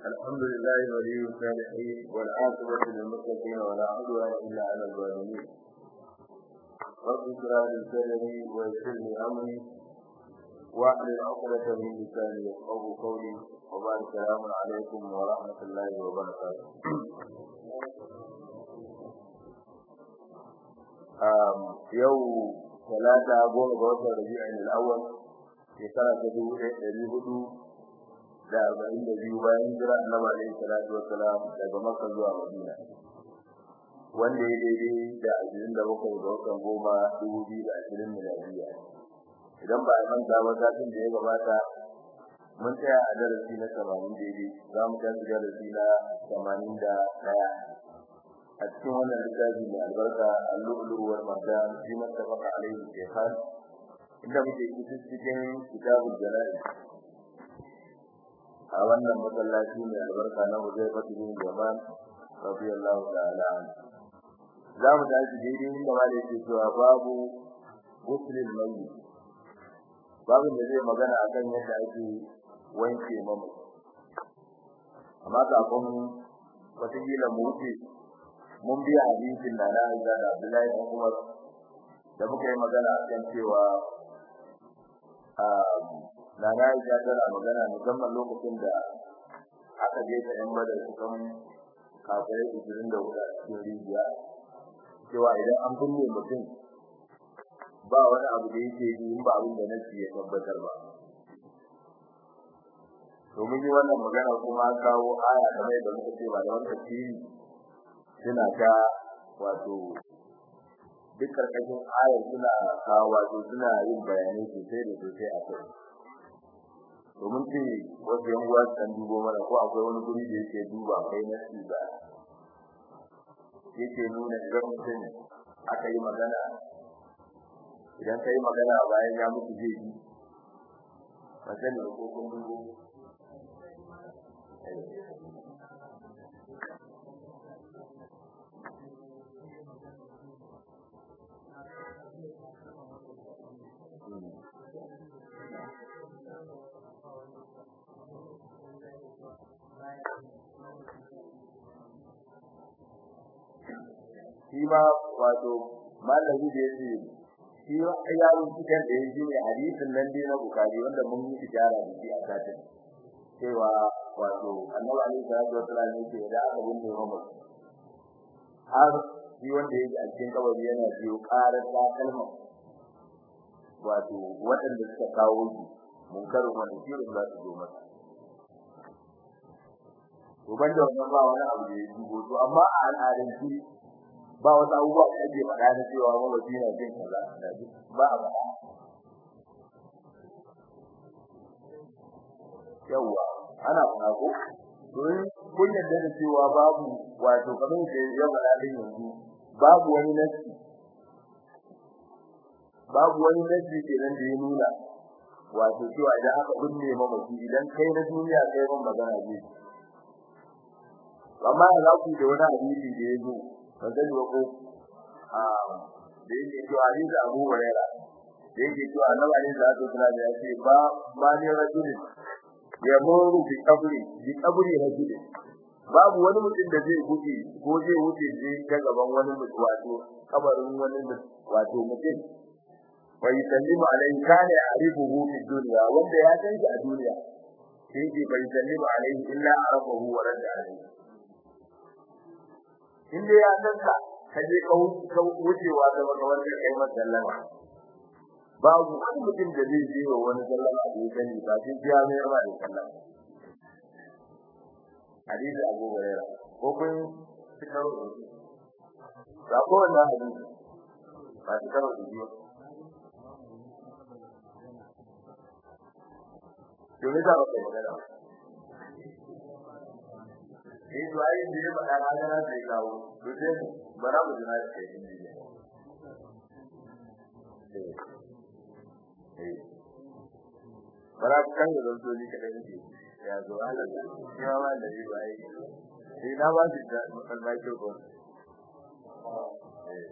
الحمد لله ولي الصالحين والعاقبة للمتقين ولا عدوان إلا على الظالمين رب اشرح لي صدري ويسر لي أمري واحلل عقدة من لساني يفقهوا قولي وبعد السلام عليكم ورحمة الله وبركاته yau talata goma ga watan rabi'in al-awwal shekara ta dubu ɗaya ɗari hudu da arba'in da biyu bayan jira annabi alaihi salatu wassalam daga makka zuwa madina wanda ya daidai da ashirin da bakwai ga watan goma dubu biyu da ashirin miladiya idan ba a manta ba satin da ya gabata mun tsaya a darasi na tamanin daidai za mu tashi darasi na tamanin da ɗaya a cikin wannan littafi mai albarka al-lu'lu' wal marjan fi mattafaqa alayhi shaykhan inda muke cikin kitabul jana'iz a wannan masallaci mai albarka na Hudayfa bin Yaman radiyallahu ta'ala anhu za mu tashi daidai inda malai ke cewa babu guslil mayyit babu da zai magana akan yadda ake wanke mamaci amma kafin wataƙila mu wuce mun biya hadisin da na Aisha da Abdullahi bin Umar da muka yi magana akan cewa na na Aisha tana magana musamman lokacin da aka je ta yan badar kusan kafirai ishirin da hudu a cikin rijiya cewa idan an binne mutum ba wani abu da yake yi in ba abin da nasi ya tabbatar ba domin yi wannan magana kuma kawo aya kamar yadda muka ce ba da wani tafsiri suna ta wato duk karkashin ayar suna kawo wato suna yin bayanai sosai da sosai a kai domin ce wasu yan uwa kan dubo mana ko akwai wani guri da yake duba kai na shi ba yake nuna idan mutum aka yi magana idan ka yi magana bayan ya mutu zai yi ba sani ko kun dubo shi ma wato malami da yake shi yaron cikin da yake ne hadisin nan dai na bukari wanda mun yi tijara da shi a satin cewa wato annabi alaihi salatu wasallam yake da aka bunne Muhammad har shi wanda yake a cikin kabari yana biyo karar ta kalma wato waɗanda suka kawo shi munkarin wanda shi za su zo masa to banda wannan ba wani abu da ya dubo to amma a al'adance ba wata abubuwa da ake faɗa na cewa mabaci na jin kaza ba a faɗa yawwa ana faɗa ko don kun yarda da cewa babu wato kamar da ya faɗa din yanzu babu wani nasi babu wani nasi kenan da ya nuna wato cewa idan aka binne mamaci idan kai na duniya kai ban magana ne amma za ku da wani hadisi da ya zo ban sani ba ko a da yake cewa hadisi Abu Huraira da yake cewa Annabi alaihi salatu wasallam ya ce ba ba ne rajuli ya muru bi qabri bi qabri rajuli babu wani mutum da zai guje ko zai wuce je ta gaban wani mutum wato kabarin wani wato mutum wa yusallimu alaihi kana ya'rifuhu fi dunya wanda ya san shi a duniya sai ke bai yusallimu alaihi illa arafahu wa radda alaihi in dai ya san ka kaje ka wucewa da wani wanda kai masa sallama babu wani mutum da zai je wa wani sallama da ya sani ba sai ya mai rama da sallama hadisi Abu Hurairah ko kun tikaro da ko wannan hadisi ba tikaro da biyo Dole da ba magana eh to ai da ya faɗa na gana sai kawo to sai bara mu jira da kai ne eh bara kan da zo ni kada ne ya zo ala da ya ma da yi bai sai na ba shi da almai ko eh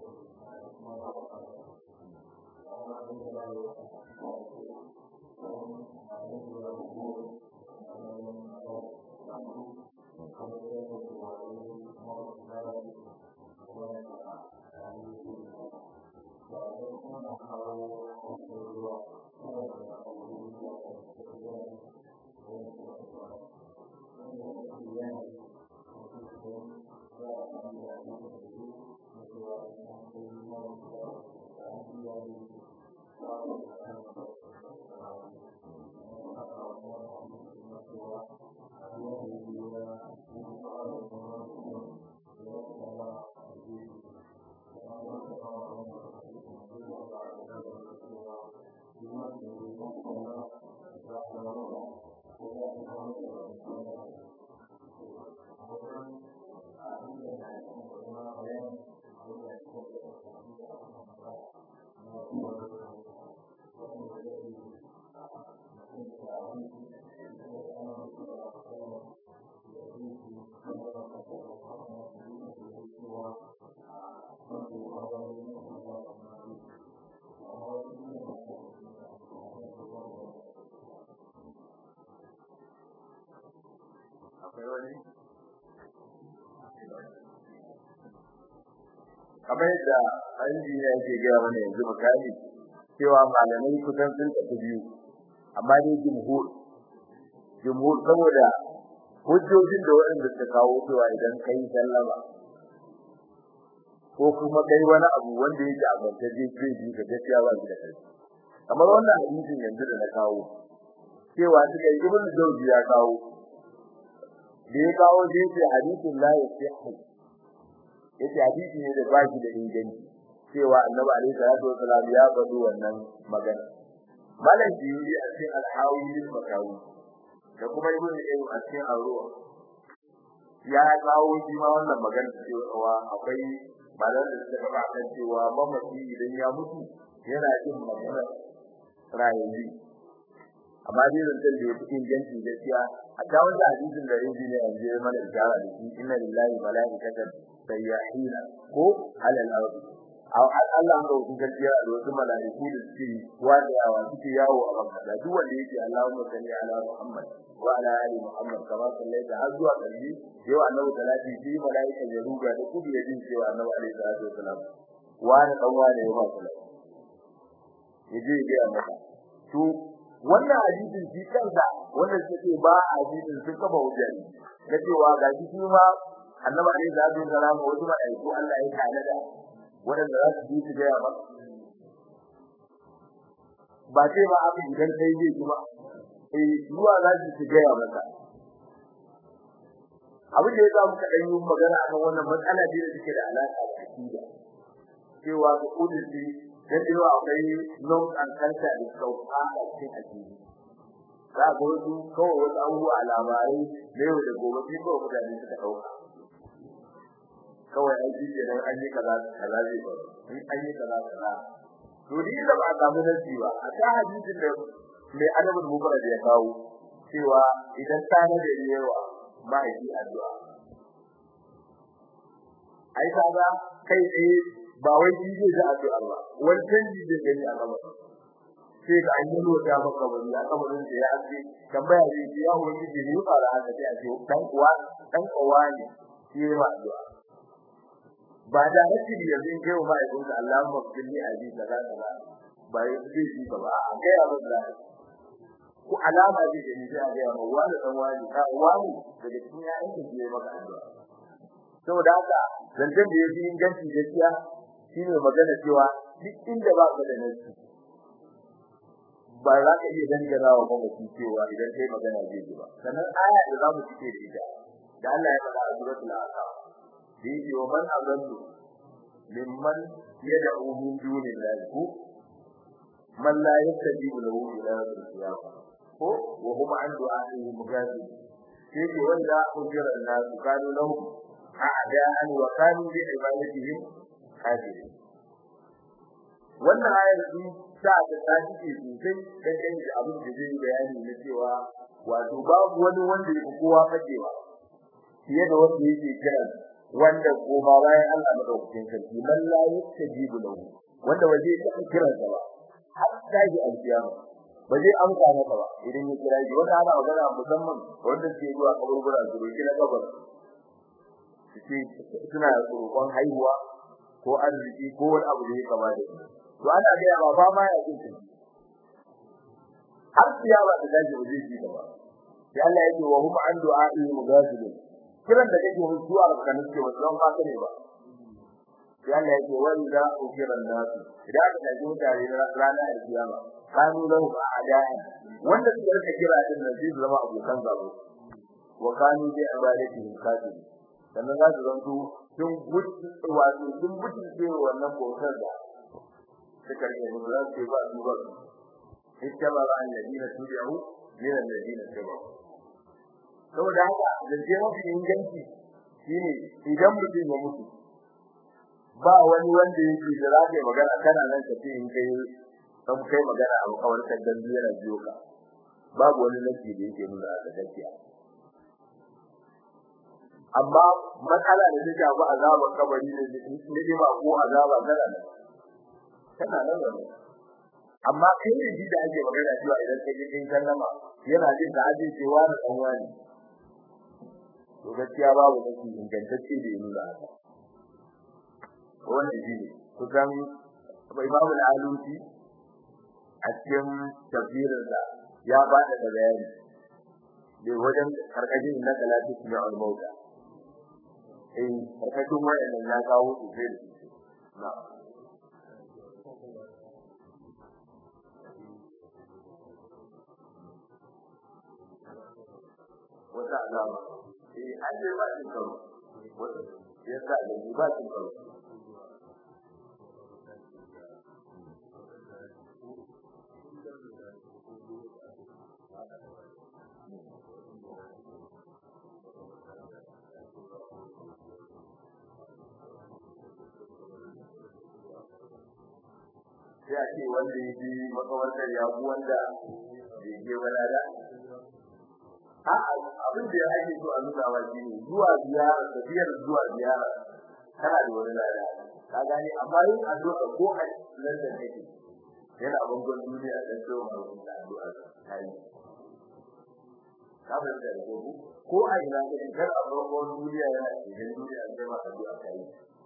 kamar yadda injiniya yake gaya mana yanzu misali cewa malamai kusan sun tafi biyu amma dai jumhur jumhur saboda hujjojin da waɗanda suka kawo cewa idan kai sallama ko kuma kai wani abu wanda yake a bantaje zai ji ka gaskiya ba shi da kai kamar wannan hadisin yanzu da na kawo cewa suka yi ibnu jawzi ya kawo da ya kawo zai ce hadisin la yasihu yace hadisi ne da baki da inganci cewa annabi alaihi salatu wasallam ya faɗi wannan magana malam jiri a cikin al-hawi makawi da kuma ibnu qayyim a cikin ar-ruh ya kawo shi ma wannan magana cewa akwai malam da suka faɗa kan cewa mamaci idan ya mutu yana jin magana rayuwa amma dai zan da ya fi inganci gaskiya a ta wanda hadisin da injiniya yanzu ya mana ishara da shi inna lillahi malaikatan sayyahina ko alal ardi aw Allah ga wasu gaskiya da wasu malaiku da suke wadawa suke yawo a banka da duk wanda yake Allahumma salli ala Muhammad wa ala ali Muhammad kama sallaita har zuwa kalbi yau annabi salati shi malaikan ya ruga da kudi ya jin cewa annabi alaihi salatu wasalam wa da dan wa ne ya ba salati yaje ga maka to wannan hadisin shi kansa wannan suke ba hadisin sun kafa hujja ne cewa ga shi ma annabi alaihi salatu wasalam wasu malaiku Allah ya kana da wadanda za su yi su ga ba ba sai ba abin idan kai zai ji ba eh zuwa za su ga maka abin da ya samu ka dan yi magana akan wannan matsala ce da take da alaka da akida cewa ga kudin dan cewa akwai long and culture da sauka a cikin akidi za ga wasu kawai wasu abubuwa labarai da yau da gobe sai kawai mutane suka dauka kawai aiki idan an yi kaza kaza zai faru in an yi kaza kaza to ni da ba samu nasi ba a ta hadisin da mai adabul mubarak ya kawo cewa idan ta na da yawa ma'aiki addu'a ai kaga kai tsaye ba wai shi zai ji addu'a ba wani canji zai gani a gaba sai ga an yi lota maka bari a kabarin da ya ake tambaya ne ya wani ji ne fara haka sai a ce dan uwa dan uwa ne shi ma addu'a ba da hakki ne yanzu kai wa mai gunka Allahumma kulli abi kaza kaza ba yi zai ji ba a ga ya ba da ko alama zai gani sai a ga ma wani dan wani ka wani daga cikin ya aiki ne maka addu'a saboda haka zancen da yake inganci gaskiya shine magana cewa duk inda ba ka da nasi ba za ka iya dangana wa mamaci cewa idan kai magana zai ji ba sannan aya da za mu cike da ita da Allah ya faɗa a suratul ahqaf yake wa man azallu mimman yad'u min dunillahi ko man la yastajibu lahu ila al-qiyamah ko wa hum an du'a'ihi mughafil yake wanda ujira an-nas kanu lahu a'da'an wa kanu bi ibadatihim kafirin wannan ayar din ta ta tashi sosai dan kan da abin da zai bayani na cewa wato babu wani wanda yake kowa fadewa fiye da wanda yake kira wanda koma bayan Allah madaukakin sarki man la yastajibu lahu wanda waje ya kira sa ba har sai alkiyama ba zai amsa masa ba idan ya kira shi wanda ana magana musamman wanda ke zuwa kaburbura su roki na kabar suke suna roƙon haihuwa ko arziki ko wani abu da ya kama da shi to ana ga ya ba ma ya jin shi har kiyama da daji ba zai ji ba sai Allah ya ce wa hum an du'a'i mugazilun kiran da kake musu zuwa ga kanin ce wannan ba ne ba sai Allah ya ce wa idza ukira nasu idan aka tafi mutane ranar alkiyama kanu lahu a'da'a wanda suka rika kira din nan zai zama abokan gabo wa kanu bi ibadatihi kafir sannan za su zanto sun gudu wato sun gudu ce wannan bautar da suka rike mu za su ba su ba ittaba alladina tubi'u min alladina tabi'u saboda haka zance mafi inganci shine idan mutum ya mutu ba wani wanda yake da za ka yi magana kana nan ka ce in kai kan kai magana a kawar kan dan yana biyo ka babu wani nake da yake nuna da gaskiya amma matsala da take ba azaban kabari ne ne ba ko azaba kana nan kana nan wannan amma kai ne ji da ake magana cewa idan kai kin sallama yana jin da aje cewa da dan wani to gaskiya babu nake ingantacce da nuna haka wannan shi ne kusan Imam al-Alusi a cikin tafsirinsa ya ba da bayani da wajen karkashin na talati ne al-mauta eh karkashin wayannan ya kawo su sai na wata alama eh an yi ba cin karo wata yasa da ba cin karo sai a ce wanda ya ji makawantar ya ku wanda ya je wala da a abin da ya ake so a nuna wa shi ne zuwa ziyara tafiyar zuwa ziyara kana da wani lada ka gane amma yin addu'a ko a nan da kake yana bangon duniya dan so ma da addu'a kai ka bar da gobe ko a ina kake kar a bangon duniya yana cikin duniya da ma addu'a kai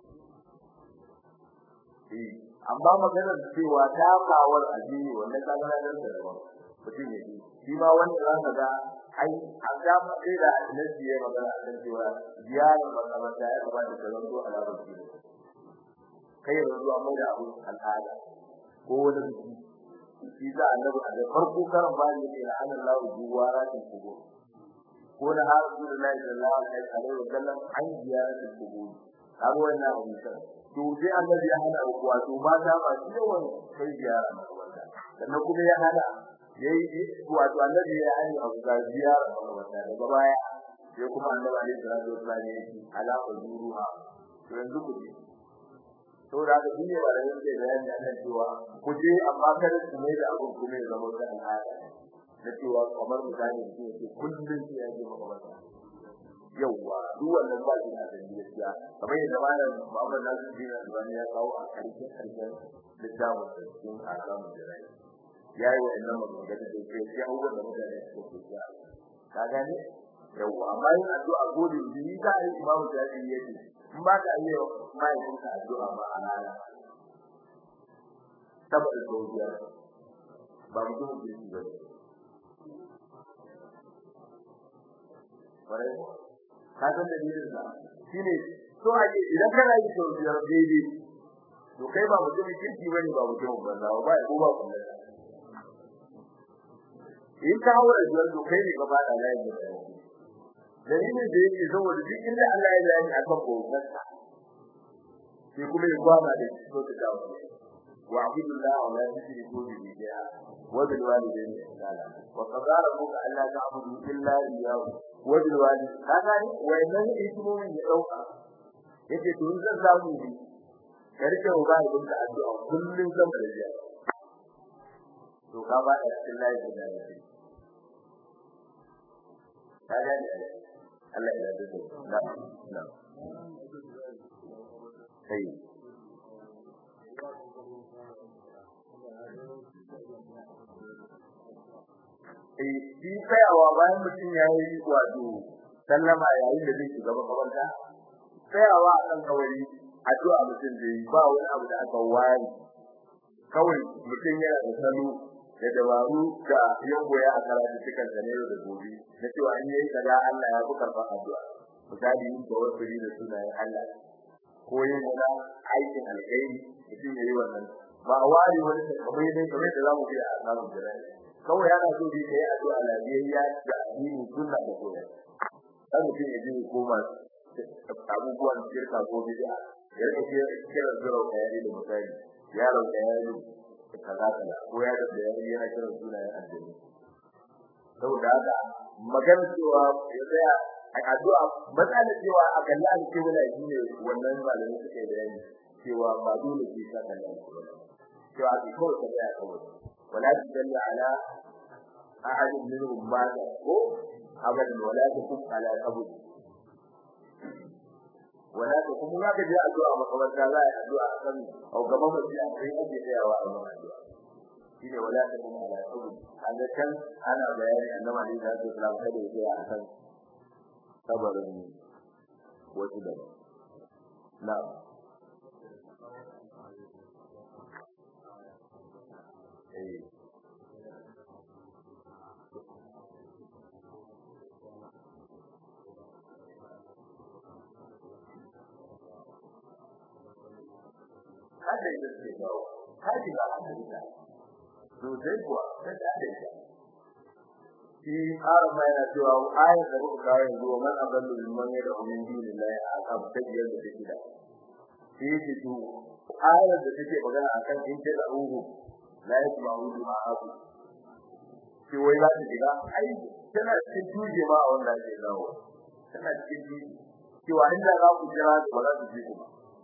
eh amma maganar cewa ta kawar addini wannan ka ga nan da daban mutum ne shi ma wanda za ka ga ai a ga sai da annabi ya magana a kan cewa ziyarar makamata ya kamata ta zanto a labar shi kai yanzu amma da abu al'ada ko wani biki shi za annabi a farko karan bani ne na Allah juwara ta kubo ko na har Rasulullahi sallallahu alaihi wasallam an ziyaratul kubur kaga wannan abu ne to sai annabi ya hana wato mata ba su yawan kai ziyara makabarta sannan kuma ya hana yayi wato annabi ya hana abu ga ziyara makabarta daga baya sai kuma annabi alaihi salatu wasallam ya ce ala ujuruha to yanzu ku ji to da ga duniya ba da yake bayani akan cewa ku je amma kada ku mai da abun kuma ya zama da al'ada na cewa kamar mutane su ce kullun sai ya je makabarta yawwa duk wannan ba shi da gaskiya kamar yadda malam Muhammad Nasir bin Albani ya kawo a karshen karshen littafin da cikin akamu da rai yayi wannan magana da ke sai abubuwan da mutane suke kiya ka gane yawwa amma yin addu'a gode ni ka yi imamu Jabi yake in ba ka yi mai ka addu'a ba a rana saboda godiya ba mutum da shi ba bare ka san dalilin sa shine so ake idan kana yi to biyar daidai to kai ba mutum kirki bane ba mutum banza ba ko ba kullum in ka haura biyar to kai ne ka fada layin da dalilin da yake saboda duk inda Allah ya bayani akan bautar sa sai kuma ya gwada da so ta dawo wa abudullah wa la tushriku bihi shay'a wa bil walidayni ihsana wa qadara rabbuka alla ta'budu illa iyyahu wajen wani kaga ni wayannan hikimomin ya dauka yake to zan samu ni karke ba ibn da addu'a kullun zan da ya to ka ba da cikin layi da ya kaga ni Allah ya yarda da na na sai eh shi tsayawa bayan mutum ya yi wato sallama yayin da zai shiga makabarta tsayawa a kan kawai addu'a mutum da yi ba wani abu da aka ware kawai mutum yana da salo da dabaru da ya koya a karatu cikin sa ne da gobe na cewa an yi kaza Allah ya buƙar fa addu'a misali yin tawassuli da sunayen Allah ko yin wani aikin alkhairi mutum ya yi wannan ba a ware wani kamar dai kamar da zamu yi a samun jira'i kawai yana so dai kai addu'a lafiyayya da addini sunna da koyar dan mutum ya je koma abubuwan shirka ko bid'a ya rike kira zuro kayari da misali yaro da yaro kaza kaza ko ya da yaro yana kira sunayen addini saboda haka magana cewa ya tsaya a addu'a matsala cewa a kalla an ce wala shi ne wannan malami suke bayani cewa ba dole ke sa kalla cewa ki kawai ka tsaya kawai wala tudalla ala ahad minhum mata ko abadan wala takum ala qabr wala takum ma ka ji addu'a makabarta za a addu'a akan au gaban mutum a kai ake tsayawa a wannan addu'a shine wala takum ala qabr an kan ana bayani annabi da sallallahu alaihi wasallam kada ya tsaya akan kabarin wasu da na'am eh hada ita ce bawa haji ba hada ita to sai kuwa sai da ita shi ƙara mai na cewa ayar da muka kawo yanzu wa man adallu mimman yad'u min dunillahi aqab tajiyar da take da shi yake to ayar da take magana akan in ta ruhu la yasma'u du'a'aku shi wai za ta shiga ai tana cikin tuje ma a wanda ake dawo tana cikin tuje cewa inda za ku jira ba za su ji ku ba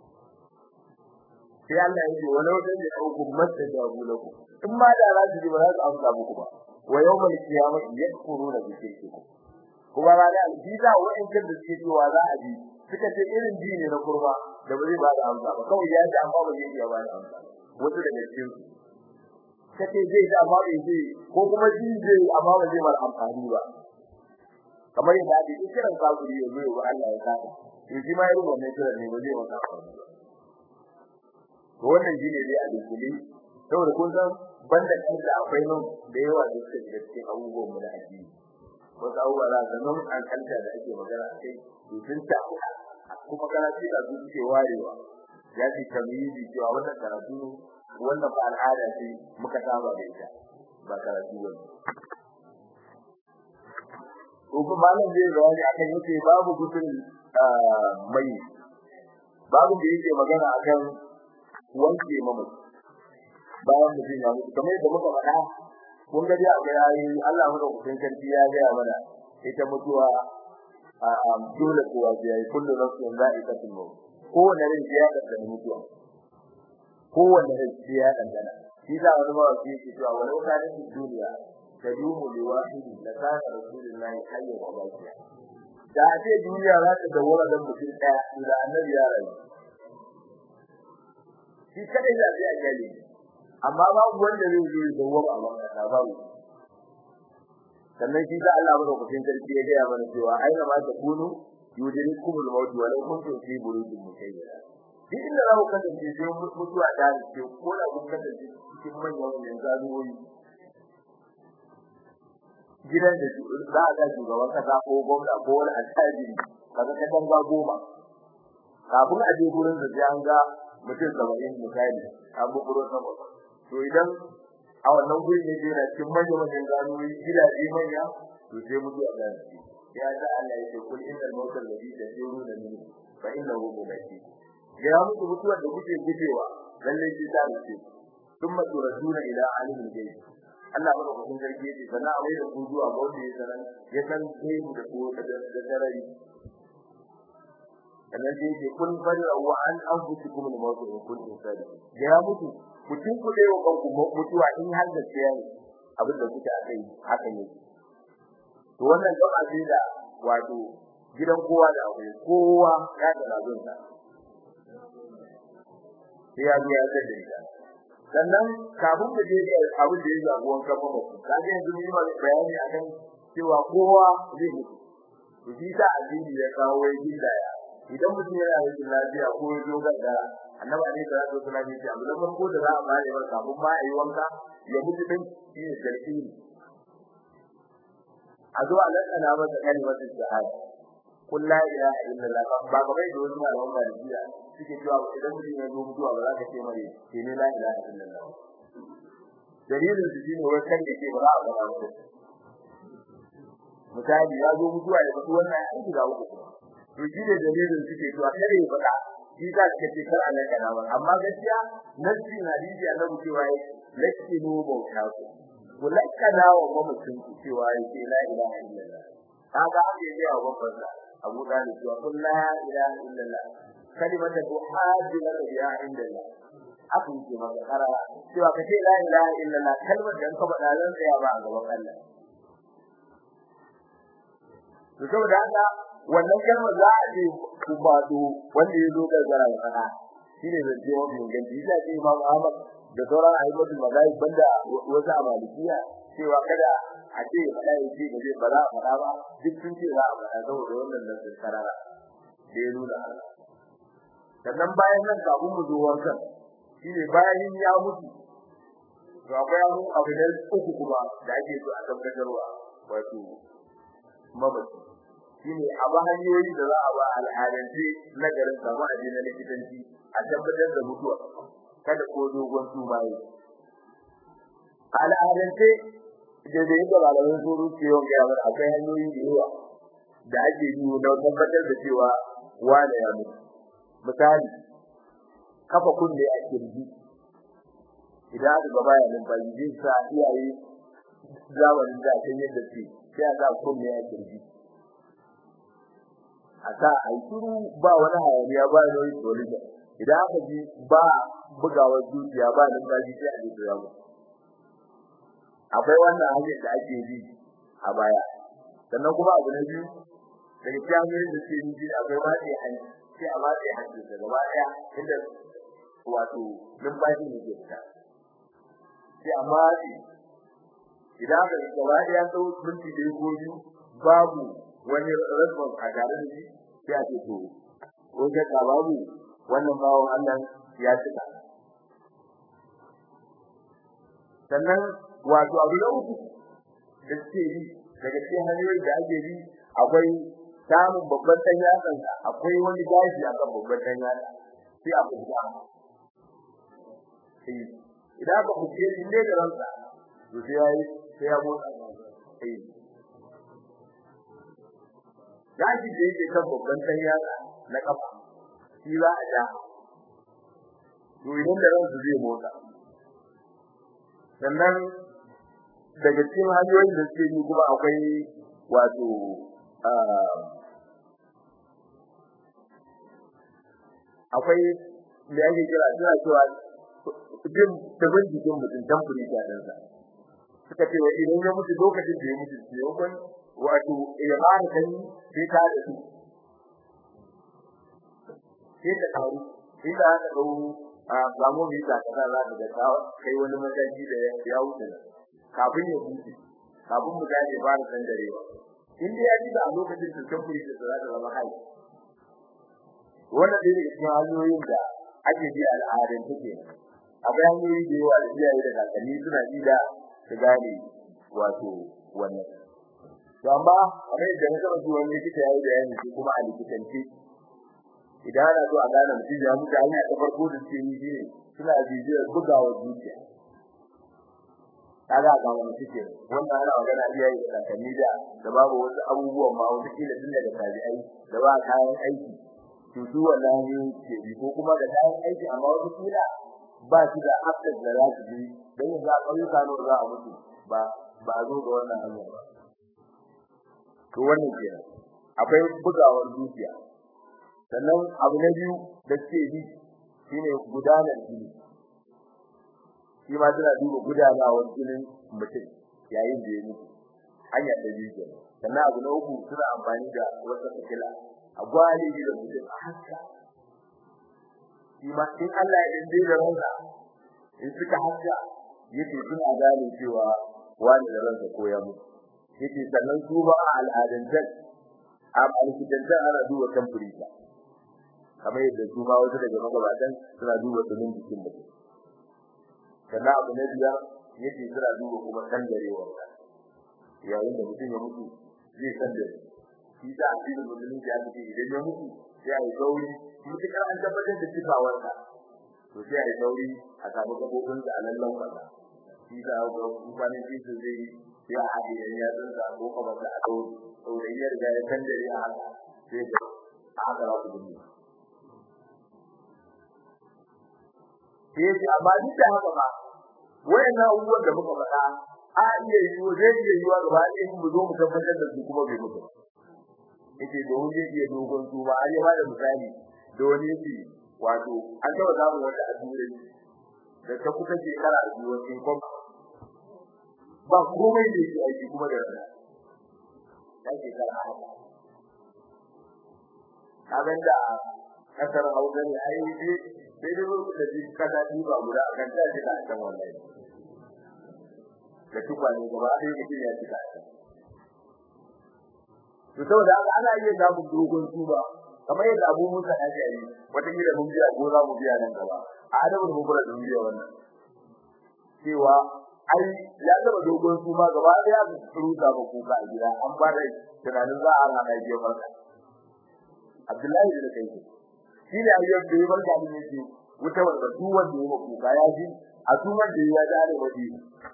sai Allah ya ce walau da ne au gummata jabu lakum in ma da za su ji ba za su amsa muku ba wa yawmal qiyamati yakfuruna bi shirkikum kuma rana aljiza wa'in kan da suke cewa za a ji suka ce irin ji ne na kurma da ba zai ba da amsa ba kawai ya ji amma ba zai iya ba da amsa wasu daga cikin su kace zai da amma bai ji ko kuma ji zai amma ba zai bar amfani ba kamar yadda ake kiran kafiri yanzu ya Allah ya saka to shi ma irin wannan kiran ne ba zai maka amfani ba to wannan shine dai a dukuli saboda kun san banda da akwai nan da yawa da suke da cikin abubuwan mu na addini wasu abubuwa za ka nan an kanta da ake magana a kai to sun ta kuma karatu da su suke warewa ya ce tamyizi cewa wannan karatu ne wannan ba al'ada ce muka saba da ita ba karatu ba ko kuma malam zai bayani akan yace babu gudun mai babu da yake magana akan wanke mamaci bayan mutum ya mutu kamar yadda muka faɗa kun ga dai akwai ayoyi Allah mu da kusin karfi ya ga mana ita mutuwa a dole kowa ya yi kullu nafsin za'iqatul maut kowanne rai ya dandana mutuwa kowanne rai ya dandana shi da wani ba shi yake cewa walau kana fi duniya tadumu li wahid la kana rasulullahi hayyan wa baqiya da a ce duniya za ta dawara da mutum daya da annabi ya rayu shi kadai da zai ajali amma babu wanda zai zo da wani a wannan babu sannan shi da Allah madaukakin sarki ya ga mana cewa aina ma ta kunu yudrikum al-maut wa law kuntum fi burujin mushayyada duk inda za ku kasance sai mutuwa ta ce ko da kun kasance cikin manyan wannan zaruwoyi gidan da za a ga shugaban kasa ko gwamna ko wani attajiri kaga ka tanga goma kafin a je gurin da an ga mutum saba'in misali an bukuro sama to idan a wannan guri ne da yana cikin manyan manyan ganoyi gidaje manya to sai mutu a gane ya da Allah yake kul innal mauta alladhi tajuruna minhu fa innahu mulaki ya mutu mutuwar da kuke gujewa lalle shi ta ce thumma turaduna ila alimil ghaib Allah ba ku zargi yake sana a wai da ku zuwa ga wanda ya sanan ya san gaibu da ko da sarari sannan sai yake kun fara wa an anfusikum al-maut in kuntum sadiqin ya mutu mutum ku dai wa kanku mutuwa in har da tsaya ne abin da kuke akai haka ne to wannan gaba ce da wato gidan kowa da akwai kowa ya da labin sa sai ya biya da ita sannan kafin mu je ga abin da ya zabi wankan mamaci kaga yanzu mun yi bayani akan cewa kowa zai mutu to shi sa addini ya kawo wai gindaya idan mutum yana da lafiya ko ya zo ga annabi ne da zai tsaya ne abu da farko da za a bare wa kafin ma ayi wanka ya mutu din shi ne sarki a zo a lakana masa kalmar shahada kun la ilaha illallah ba ga bai da wani malaman malikiya suke cewa idan mutum ya zo mutuwa ba za ka ce mai ke ne la ilaha illallah dalilin su shine wai kan da ke ba za a gaba mutum misali ya zo mutuwa ya mutu wannan an shiga uku to shi ne dalilin suke cewa kare ya faɗa shi za ka ce kar Allah kana ba amma gaskiya nasi na hadisi annabi cewa yi lakinu bauta ku ku lakana wa mamacin ku cewa yi la ilaha illallah kaga ake yi wa babban Abu Dalib cewa kun la ilaha illallah kalimatu tuhajju laka biha indallah abu ce maka karara cewa ka ce la ilaha illallah kalmar da ka faɗa zan tsaya ba a gaban Allah to saboda haka wannan kalmar za a ce kubado wanda ya zo gargara ya fada shine zance mafi inganci ita ce Imam Ahmad da sauran ayyukan magana banda wasu amalikiya cewa kada a ce fada ya ce gaje ba za a fada ba duk sun ce za a fada saboda wannan nan sun karara da ya nuna sannan bayan nan kafin mu zo wankan shine bayan ya mutu to akwai abu da uku kuma da ake so a tabbatarwa wato mamaci shine a ba hanyoyi da za a ba al'adance na garin samu a na likitanci a tabbatar da mutuwa kada ko dogon tumaye al'adance da da yadda malamin suru ke yawan gaya mana akwai hanyoyi da yawa da ake yi don tabbatar da cewa wane ya mutu misali kafa kunne a kirji idan aka gaba ya numfashi zai sa iyaye zamanin da kan yadda ce sai a sa kunne a kirji a sa a shiru ba wani hayaniya ba wani tsorija idan aka ji ba bugawar zuciya ba numfashi sai a ji ya mutu akwai wannan hanyar da ake bi a baya sannan kuma abu na biyu daga cikin hanyoyin da suke yi akwai matse hanci sai a matse hanci da gaba daya inda wato numfashi ne ke fita sai a matse idan aka yi gaba daya sau minti da ko biyu babu wani response a tare da shi sai a ce to ko ka babu wannan bawon Allah ya cika sannan wato abu na uku da suke yi daga cikin hanyoyin da ake bi akwai samun babban dan yatsan akwai wani gashi akan babban dan yatsa sai a fuska eh idan ba ku ce ne da ranka to sai yayi sai ya motsa eh gashi da yake kan babban dan yatsa na kafa shi za a ja to idan da ranka zai motsa sannan daga cikin hanyoyin da suke yi kuma akwai wato akwai da ake kira suna cewa jin tabin jikin mutum tamfuri ta dan sa suka ce idan ya mutu lokacin da ya mutu sai yakon wato ya fara kan sai ta da su sai ta kawo inda aka dau a samu mi ta kaza za ta ga kai wani mataki da ya wuce kafin ya mutu kafin mu gane fara san darewa in dai ya ji a lokacin da tamfuri ta za ta zama hai wannan dai ne cikin hanyoyin da ake bi al'adun take akwai hanyoyi da yawa da iyaye da kakanni suna ji da su gane wato wannan to amma kamar yadda na saba zuwa ne kike yayi da yanzu shi kuma a likitance idan ana so a gane mutum ya mutu hanya ta farko da suke yi shine suna bibiyar bugawa zuciya kaga ga wani suke wannan ana magana iyaye da kakanni da da babu wasu abubuwan ma wata kila tun daga tabi'ai da ba kayan aiki to su wannan ne ke bi ko kuma da kayan aiki amma wata kila ba shi da access da za su bi dan yanzu a ƙauyuka ne za a mutu ba ba zo da wannan hanya ba to wannan kenan akwai bugawar zuciya sannan abu na biyu da ke bi shine gudanar jini shi ma tana duba gudanawar jinin mutum yayin da ya mutu hanya ta biyu kenan sannan abu na uku suna amfani da wata fitila a gwale da mutum a haska shi ma in Allah ya dinde da ransa in suka haska yake suna gane cewa wani da ransa ko ya mutu yake sannan su ba al'adantar a alkitantar ana duba temperature kamar yadda su ma wasu daga magabatan suna duba tsumin jikin mutum sannan abu na biyar yake suna duba kuma sandarewar ka yayin da mutum ya mutu zai sandare shi da addinin musulunci ya ce idan ya mutu sai a yi sauri mutukar an tabbatar da cikawarsa to sai a yi sauri a samu gabobin da alallan kwata shi da ga kwanan shi su zai sai a haɗe da ya tsinta ko kuma ta a ɗau ɗaurayyar da ya sandare a haka sai da a haka za ku dinga sai ce amma duk da haka ba wayannan abubuwan da muka faɗa a iya yiwo zai iya yiwa gaba ɗaya mu zo mu tabbatar da su kuma bai mutu yake domin zai iya dogon su ba ya bada misali da wani yake wato an taɓa samun wata addu'a da ta kusa shekara a biyu wasu kom ba komai da yake aiki kuma da rana ta shekara haka abin da kasar hausa ne ai sai sai dai da shi kasa ba guda akan ta shi da kan wallahi da tukwane gaba ɗaya mutum ya cika shi to saboda haka ana iya samun dogon tuba kamar yadda Abu Musa ya ce wata gida mun biya ko za mu biya nan gaba a adabu da mubara da biya wannan cewa ai ya zama dogon tuba gaba ɗaya su rusa ba kuka a gida an fara tunanin za a hana biya farka Abdullahi da kai shi ne ayyukan da ya barka da yake wuta wanda duk wanda ya kuka ya ji a tuman da ya ji are waje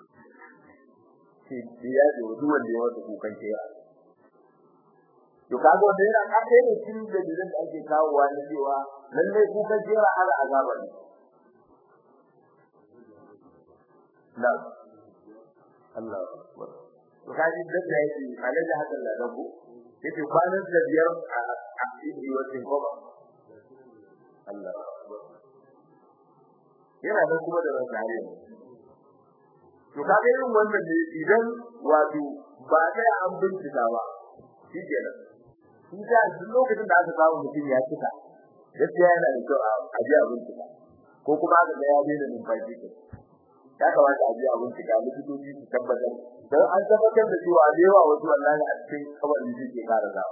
ce ya ji duk wanda ya wata kukan ke ya to kaga wanda yana kafe ne cikin da da ake kawowa na cewa lalle kukan jera ala azaba ne na Allah to kaji da yake alaji hakan da ku yake kwanan da biyar a cikin wacin goma Allah yana da kuma da rasariya to kaga irin wannan ne idan wato ba sai an bincika ba shikenan shi da duk lokacin da aka samu mutum ya cika gaskiya yana da kyau a ji a bincika ko kuma aka ga ya daina numfashi ko ya kamata a ji a bincika likitoci su tabbatar dan an tabbatar da cewa da yawa wasu wallahi a cikin kabarin shi ke kara zawa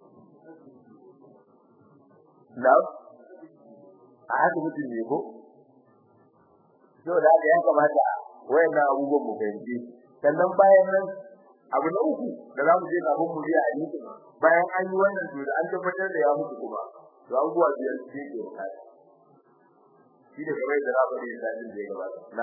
na a haka mutum ne ko so da ya kamata wayannan abubuwan mu fahimci sannan bayan nan abu na uku da zamu je kafin mu biya hadisi bayan an yi wannan to da an tabbatar da ya mutu kuma to abubuwa biyar ce ke bukata shi da kamar da rabu da sadin da ya gabata na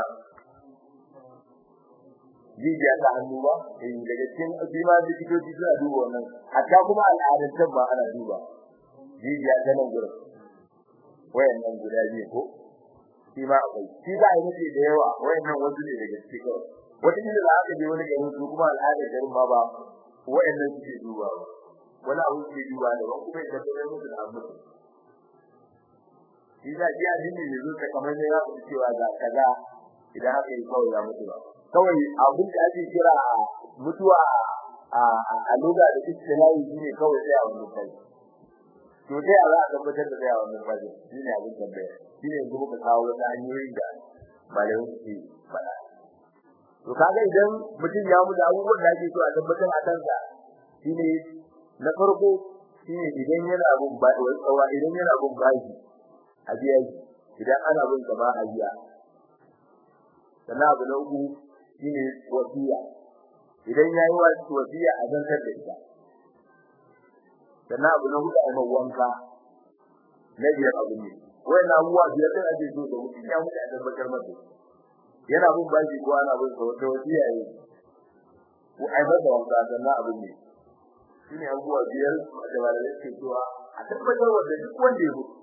jijiya ta hannu ba eh daga cikin bima likitoci suna duba wannan hatta kuma al'adantar ba ana duba jijiya ta nan gurin wayannan guda biyu ko shi ma akwai shi ba yi nufi da yawa wayannan wasu ne daga cikin kawai wata kila da aka je wani garin su kuma al'adar garin ma ba wayannan suke duba ba wani abu suke duba da ba kuma ya tabbatar musu da abu shi da ji addini ne zo ta kamar ne ya ku cewa ga kaza idan aka yi kawai ya mutu ba kawai abin da ake kira mutuwa a lugha da istilahi shine kawai sai a wannan kai to dai a za a tabbatar da sai a wannan kai shine abin tambaya shine yanzu muka kawo wata hanyoyin da malamin suke faɗa to kaga idan mutum ya mutu abubuwan da ake so a tabbatar a kansa shine na farko shine idan yana bin tsawa idan yana bin bashi a biya shi idan ana bin sa ba a biya sannan abu na uku shine wasiya idan yayi wasiya a zantar da ita sannan abu na hudu a mai wanka na biyar abu ne wannan abubuwa biyar da ake so da mutum ya mutu a tabbatar masa yana bin bashi ko ana bin sa wata wasiya yi ko ai masa wanka sannan abu ne shine abubuwa biyar da malamai suke cewa a tabbatar da duk wanda ya mutu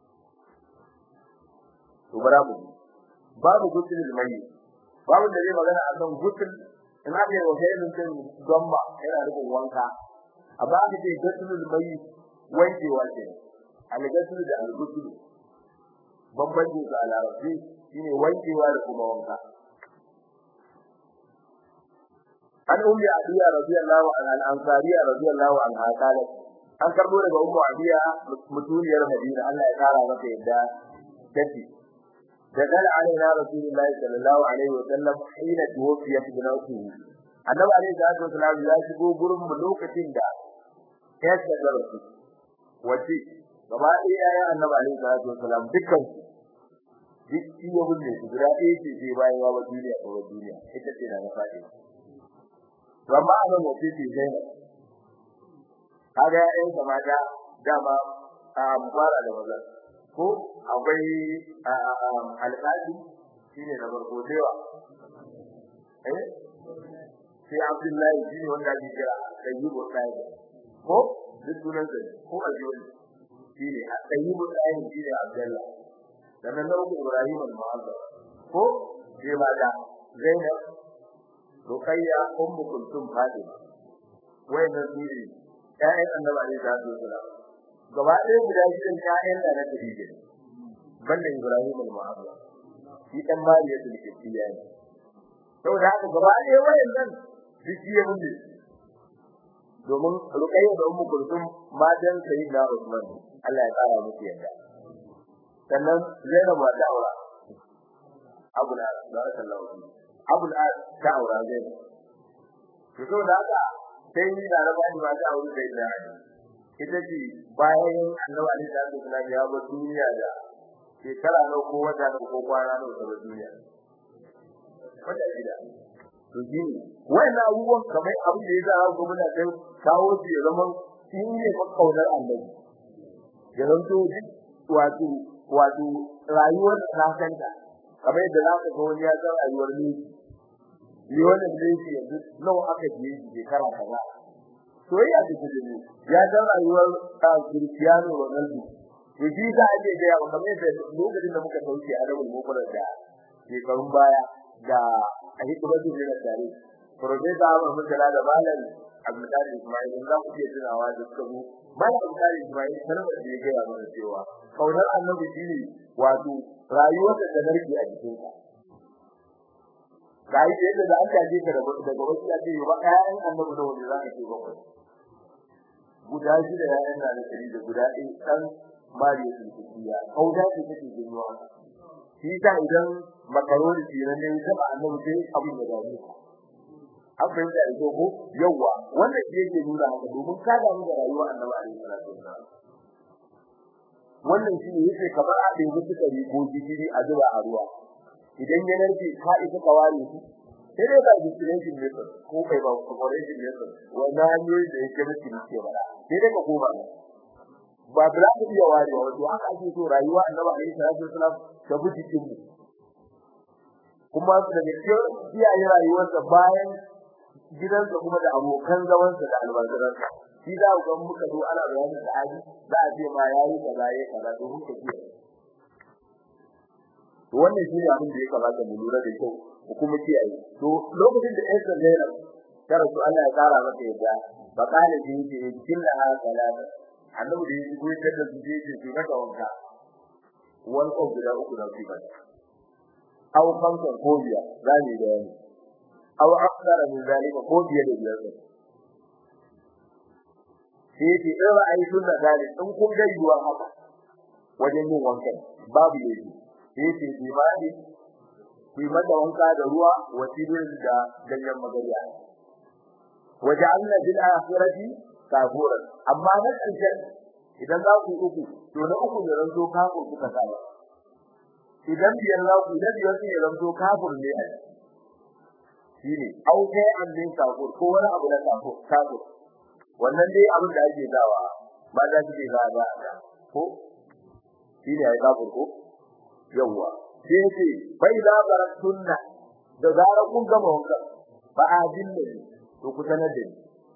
to bara mu babu gutul mai babu da zai magana a kan gutul in aka yi wajen mutum gamba yana rubun wanka amma aka ce gutul mai wankewa ce al-gutul da al-gutul bambanci ga larabci shine wankewa da kuma wanka an ummi adiya radiyallahu anha al-ansariya radiyallahu anha qalat an karbo daga ummu adiya mutuniyar madina Allah ya kara mata yadda tace دخل علينا رسول الله صلى الله عليه وسلم حين توفيت بنوته annabi alaihi salatu wasallam ya shigo gurin mu lokacin da ya shiga rasu wace gaba ɗaya ya annabi alaihi salatu wasallam dukkan su duk iya bulle su guda ɗaya ce sai bayan wa duniya ko duniya ita ce na fadi amma anan wace ce Zainab kaga ƴan kamata dama a fara da maza ko akwai alƙali shine na farko dewa eh sai Abdullahi shine wanda ake kira Tayyibu Sayyid ko duk sunan sa ko Ajiyu shine Tayyibu Sayyid shine Abdullah dan nan uku Ibrahim al-Mu'azzam ko sai mata Zainab Ruqayya Ummu Kulthum Fatima wayannan su ne ƴaƴan Annabi alaihi salatu wasallam gaba ɗaya guda shirin ƴaƴan da na Khadija banda Ibrahim al-Mu'azzam shi dan Mariya da Kibtiya ne saboda haka gaba ɗaya wayannan dukiya mun domin Ruqayya da Ummu Kulthum matan Sayyidina Usman Allah ya tsara musu yadda sannan Zainab ta aura Abu al-As barakallahu fihi Abu al-As ta aura Zainab to saboda haka sai ni da rabani ba ta aure Sayyidina Ali ita ce bayan annabi Ali da Allah ya bar duniya da shekara na ko wata na ko kwana na ta duniya wata gida to ji wannan abubuwan kamar abin da ya za ku muna kai kawo shi ya zama shi ne makaunar annabi ya zanto wato wato rayuwar kasanta kamar yadda za ka ga wani ya san rayuwar ne ni wannan ne shi yanzu nawa aka je shekara kaza soyayya ce ta dole ya san rayuwar Cristiano Ronaldo to shi za a je ga ya kamar da lokacin da muka sauke a rabul mukura da shekarun baya da a hikimatu da tare Profesa Ahmad Mutala da Malam Abdulkadir Ismail za ku iya tunawa da suka zo Malam Abdulkadir Ismail sanar da ya ga mana cewa kaunar annabi shine wato rayuwar da narki a cikin ka ga yadda da aka je ka daga wasu ya ce ba ƴaƴan annabi da wanda za ka ce bakwai guda shida ƴaƴan da nake da guda ɗaya san mariya sulkiya kauda ce take jinwa shi ta idan makaroni ce nan ne ta annabi sai abin da gani an fahimta da ko yawa wannan shi yake nuna haka domin ka damu da rayuwa annabi alaihi salatu wasallam wannan shi ne yake kamar a ɗaya suka yi ko jiri a zuba a ruwa idan ya narke ka isa ka ware shi sai dai ba distillation method ko kai ba corporation method wannan hanyoyi da yake miki ne ke bada sai dai ka koma ba za ka iya ware wa wato haka ake so rayuwa annabi alaihi salatu wasallam ta bi cikin mu kuma da gaskiyar iyaye rayuwarsa bayan gidansa kuma da abokan zamansa da albarkarsa shi za ku ga muka zo ana bayanin da aji za a ce ma yayi kaza yayi kaza to muka ce to wannan shi ne abin da ya kamata mu lura da kyau ku kuma kiyaye to lokacin da Esther Zainab ta rasu Allah ya kara mata yadda ba kana ji ce killa ha salata annabi da yake koyar da su je su daga wanka wani ko guda uku da su bada aw kamsan ko biya zani da yani aw akthara min zalika ko biya da biyar sai ce in ra'ayi sunna zalik in kun ga yiwa haka wajen yin wankan babu yaji sai ce imani ku yi mata wanka da ruwa wasirin da ganyen magariya waja'alna bil akhirati kafuran amma na karshen idan za ku uku to na uku ne ran zo kafur kuka saba idan biyar za ku da biyar ne ran zo kafur ne a shine au kai an din kafur ko wani abu da kafur kafur wannan dai abin da ake dawa ba za ki ga ba ko shine ai kafur ko yawa sai ce bai da baratunna da zarar kun gama wanka ba adin ne to ku sanar da ni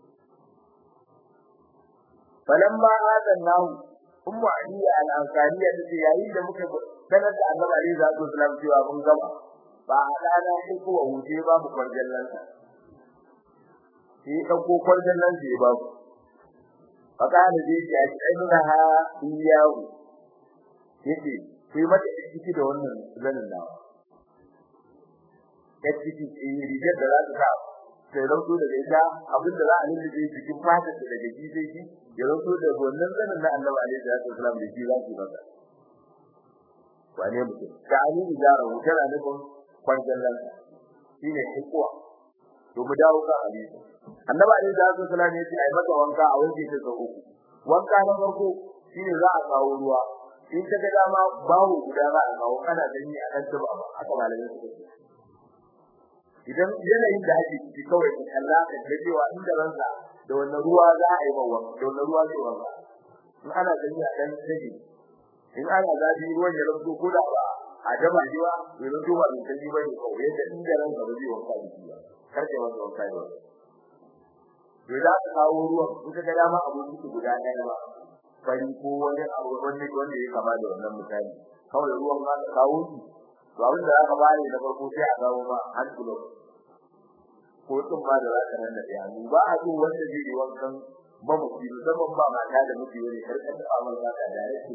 falamma adannahu ummu aliya al-ansariya tace yayin da muka sanar da annabi ali sallallahu alaihi wasallam cewa mun gama ba hadana sai ko wuce ba mu kwarjallan sa sai dauko kwarjallan sai ba mu fakana dai ya ce ainiha iyahu yace sai mata ciki da wannan zanin nawa ya ciki rigar da za ta sa sai rauto daga ita abin da za a lullube cikin fatar da daga ji sai shi ya rauto da wannan zanin na annabi alaihi salatu wasalam da shi za su masa wane mutum ka ani ijara wutar nufin kwanjan nan shine hikuwa to mu dawo kan hadisi annabi alaihi salatu wasalam ya ce ai maka wanka a wanke ta sau uku wanka na farko shine za a kawo ruwa in ka ga dama bawo guda za a kawo kana gani a kan tuba ba haka malamin su ce idan yanayin da ake ciki kawai ka kalla ka ga cewa inda ransa da wannan ruwa za a yi bawa da wannan ruwa zai wanka in ana gani a dan sage in ana zafi ruwan ya rubuto ko da ba a dama jiwa to rubuto ba mai sani bane ko yadda inda ransa ba zai wanka da shi ba karke wanda wanka da wani to za ka kawo ruwan in ka ga dama abu guda ɗaya ba fari ko wani abu wanda wanda ya kama da wannan misali kawai ruwan ka kawo shi to abin da aka bani da farko sai a kawo ma har kilo ko tun ma da zaka nan da ya ba a so wanda zai yi wankan ba mu fi zaman ba mata da miji wani karkar da amal za ka da yake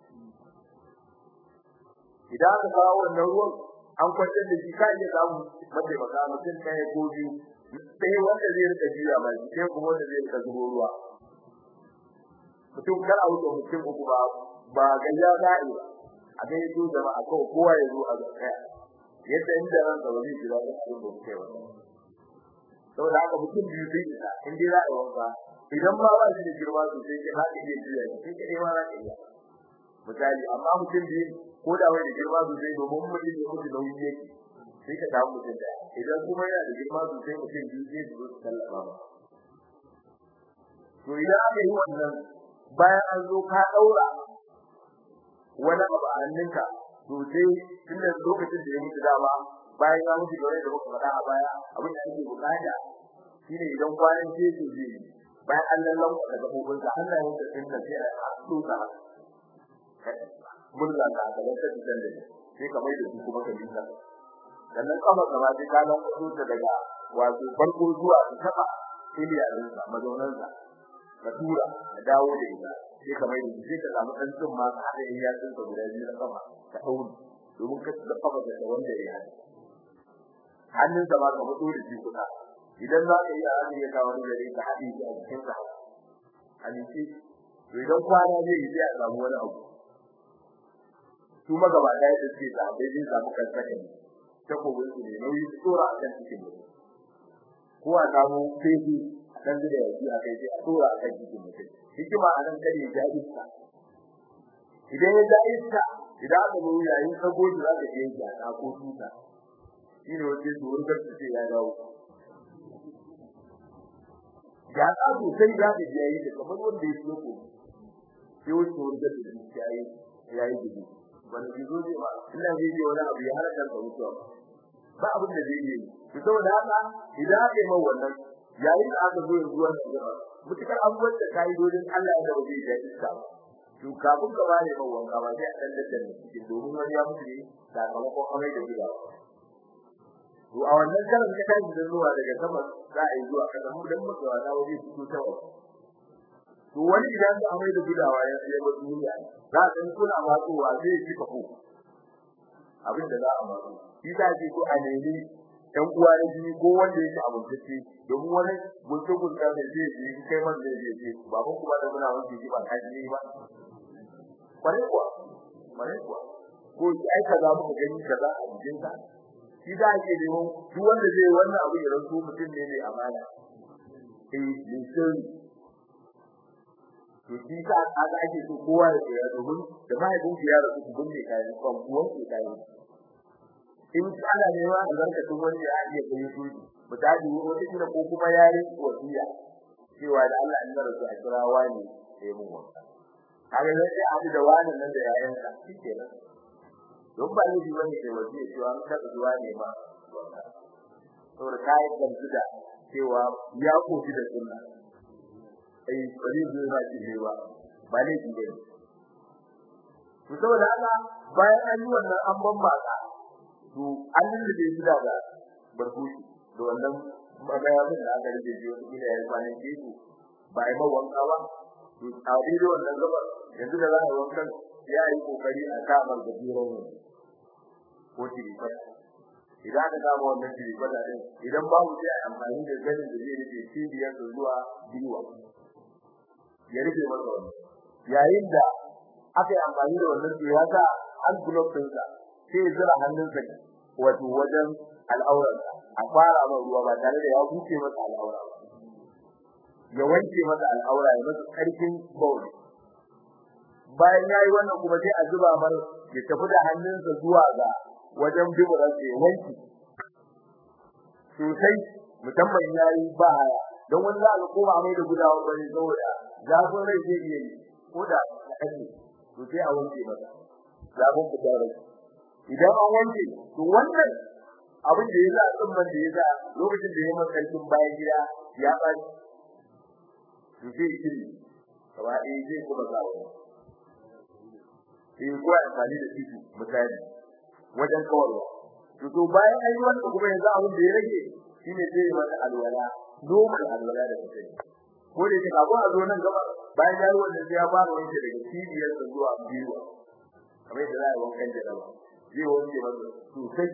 idan aka kawo wannan ruwan an kwantar da shi ka iya samu mace baka mutum ɗaya ko biyu sai wanda zai rika jiya mai sai kuma wanda zai rika zubo ruwa mutum kar a wuce mutum uku ba ba gayya za'i ba a dai to jama'a ko kowa ya zo a zakaya yadda inda ran da wani jira da cikin da kai wa saboda haka mutum biyu sai isa in dai za a wanka idan ba ba shi da girma sosai ke ba iya jiya sai ke ma za ka iya misali amma mutum biyu ko da wani da girma sosai domin mutum ya mutu nauyi yake sai ka samu mutum da idan kuma yana da girma sosai mutum biyu zai zo su tallafa ba to idan aka yi wannan bayan an zo ka daura wani abu a hannunka to sai tunda lokacin da ya mutu dama bayan ya mutu gore da muka faɗa a baya abin da ake bukata shine idan kwanan ce to zai bayan an lallan ka daga hukun ka Allah ya mutu tunda sai a tsuka murza ka da wata titan da sai ka mai da su kuma ka dinka sannan kafa gaba sai ka lan kudu ta daga wato farko zuwa ta taba iliya din sa mazaunan sa ka tura ka dawo da ita sai ka mai da sai ka samu dan tsin ma ka hada iya tsin ka guda biyu na kafa ka dauri domin ka da kafa da wanda ya yi hannun sa ma ka mutu da shi kuka idan za ka yi a hannun ya kawo wani gare ka haɗe shi a cikin sa hadisi to idan kwana zai yi sai a samu wani abu su magaba ɗaya da suke da bai zai samu kansaka ne ta kogin su ne nauyi su tsora a kan cikin mutum ko a samu fefi a kan da yaki a kai sai a tsora a kan cikin mutum hikima a nan kare ya iska idan ya ja iska idan aka zo yayin kago shi za ka je ya ta ko tuta shi ne wace su wurgar su ce ya dawo ya ta sosai za ka je yayi da kamar wanda ya ciyo ko sai wace wurgar da shi ya yi ya yi gudu wani gizo ne ba ina zai yi wani abu ya harkar da mutuwa ba abin da zai yi to saboda haka idan aka yi mawa wannan yayin da aka zo yanzu wannan gaba mutukar abubuwan da kai dodin Allah ya dawo zai iska ba to kafin ka bare mawa wanka ba sai a dan da cikin domin wani ya mutu ne sakamakon amai da gida to a wannan karan ka tashi da zuwa daga sama za a yi zuwa kasa mu dan mutuwa na waje su to tawa to wani idan ka amai da gudawa ya sai ba duniya za a san kuna matsowa zai ci kafo abin da za a matso shi ta ce ko a nemi ɗan uwa na jini ko wanda yake abuntacce domin wani gunta gunta da zai ji kai man zai je ce baban kuma da muna wanke ji ba ka ji ba kware kuwa kware kuwa ko ai kaza muka gani kaza a jikin ka shi da ake neman duk wanda zai wannan abu ya ranto mutum ne mai amana eh ne sirri to shi ka aka ake so kowa ya tsaya domin da mahaifin ya rasu ku gunne kai kan kuwan ku kai in ana nema albarkatun wani ya iya kai su misali wani kira ko kuma yari wasiya cewa da Allah ya rasu a kira wani sai mun wanka kaga sai abu da wani nan da yayan ka shikenan don ba ne shi bane sai wasiya cewa an ka zuwa ne ma saboda kai kan da cewa ya kofi da sunna ai bari zai ba shi ne ba ba ne shi ne to saboda haka bayan an yi wannan an ban maka to an yi da shi daga barkushi da wannan magayamin da aka rike shi wani da ya kwanin keku ba ai wanka ba to a da wannan gaba yanzu da za a wankan ya yi kokari a kamar da biro ne ko tiri fa idan ka samu wannan jiri kwata din idan babu sai amfani da ganin da zai rike cibiyar zuwa biwa ya rike masa wannan yayin da aka yi amfani da wannan to ya sa an block din sa sai zira hannunsa wato wajen al'aurarsa a fara mai ruwa ba tare da ya huce masa al'aura ba ya wanke masa al'aura ya masa karfin bauli bayan yayi wannan kuma sai a zuba mar ya tafi da hannunsa zuwa ga wajen biburan ya wanke sosai musamman yayi ba haya don wani za a koma mai da gudawa bane saboda zafin rai zai iya yi ko da kaɗan to sai a wanke masa zafin fitar rai idan an wanke to wannan abin da yasa tsumman da yasa lokacin da ya masa karfin bayan gida ya baci to sai shiri kaba eh zai kuma zawo eh ko amfani da titi misali wajen kawarwa to to bayan an yi wannan kuma yanzu abin da ya rage shine sai ya masa alwala normal alwala da kake ko da kika ko a zo nan gaba bayan ya yi wannan sai ya fara wanke daga cibiyar zuwa biyu kamar da za a wankan jaraba zai wanke masa sosai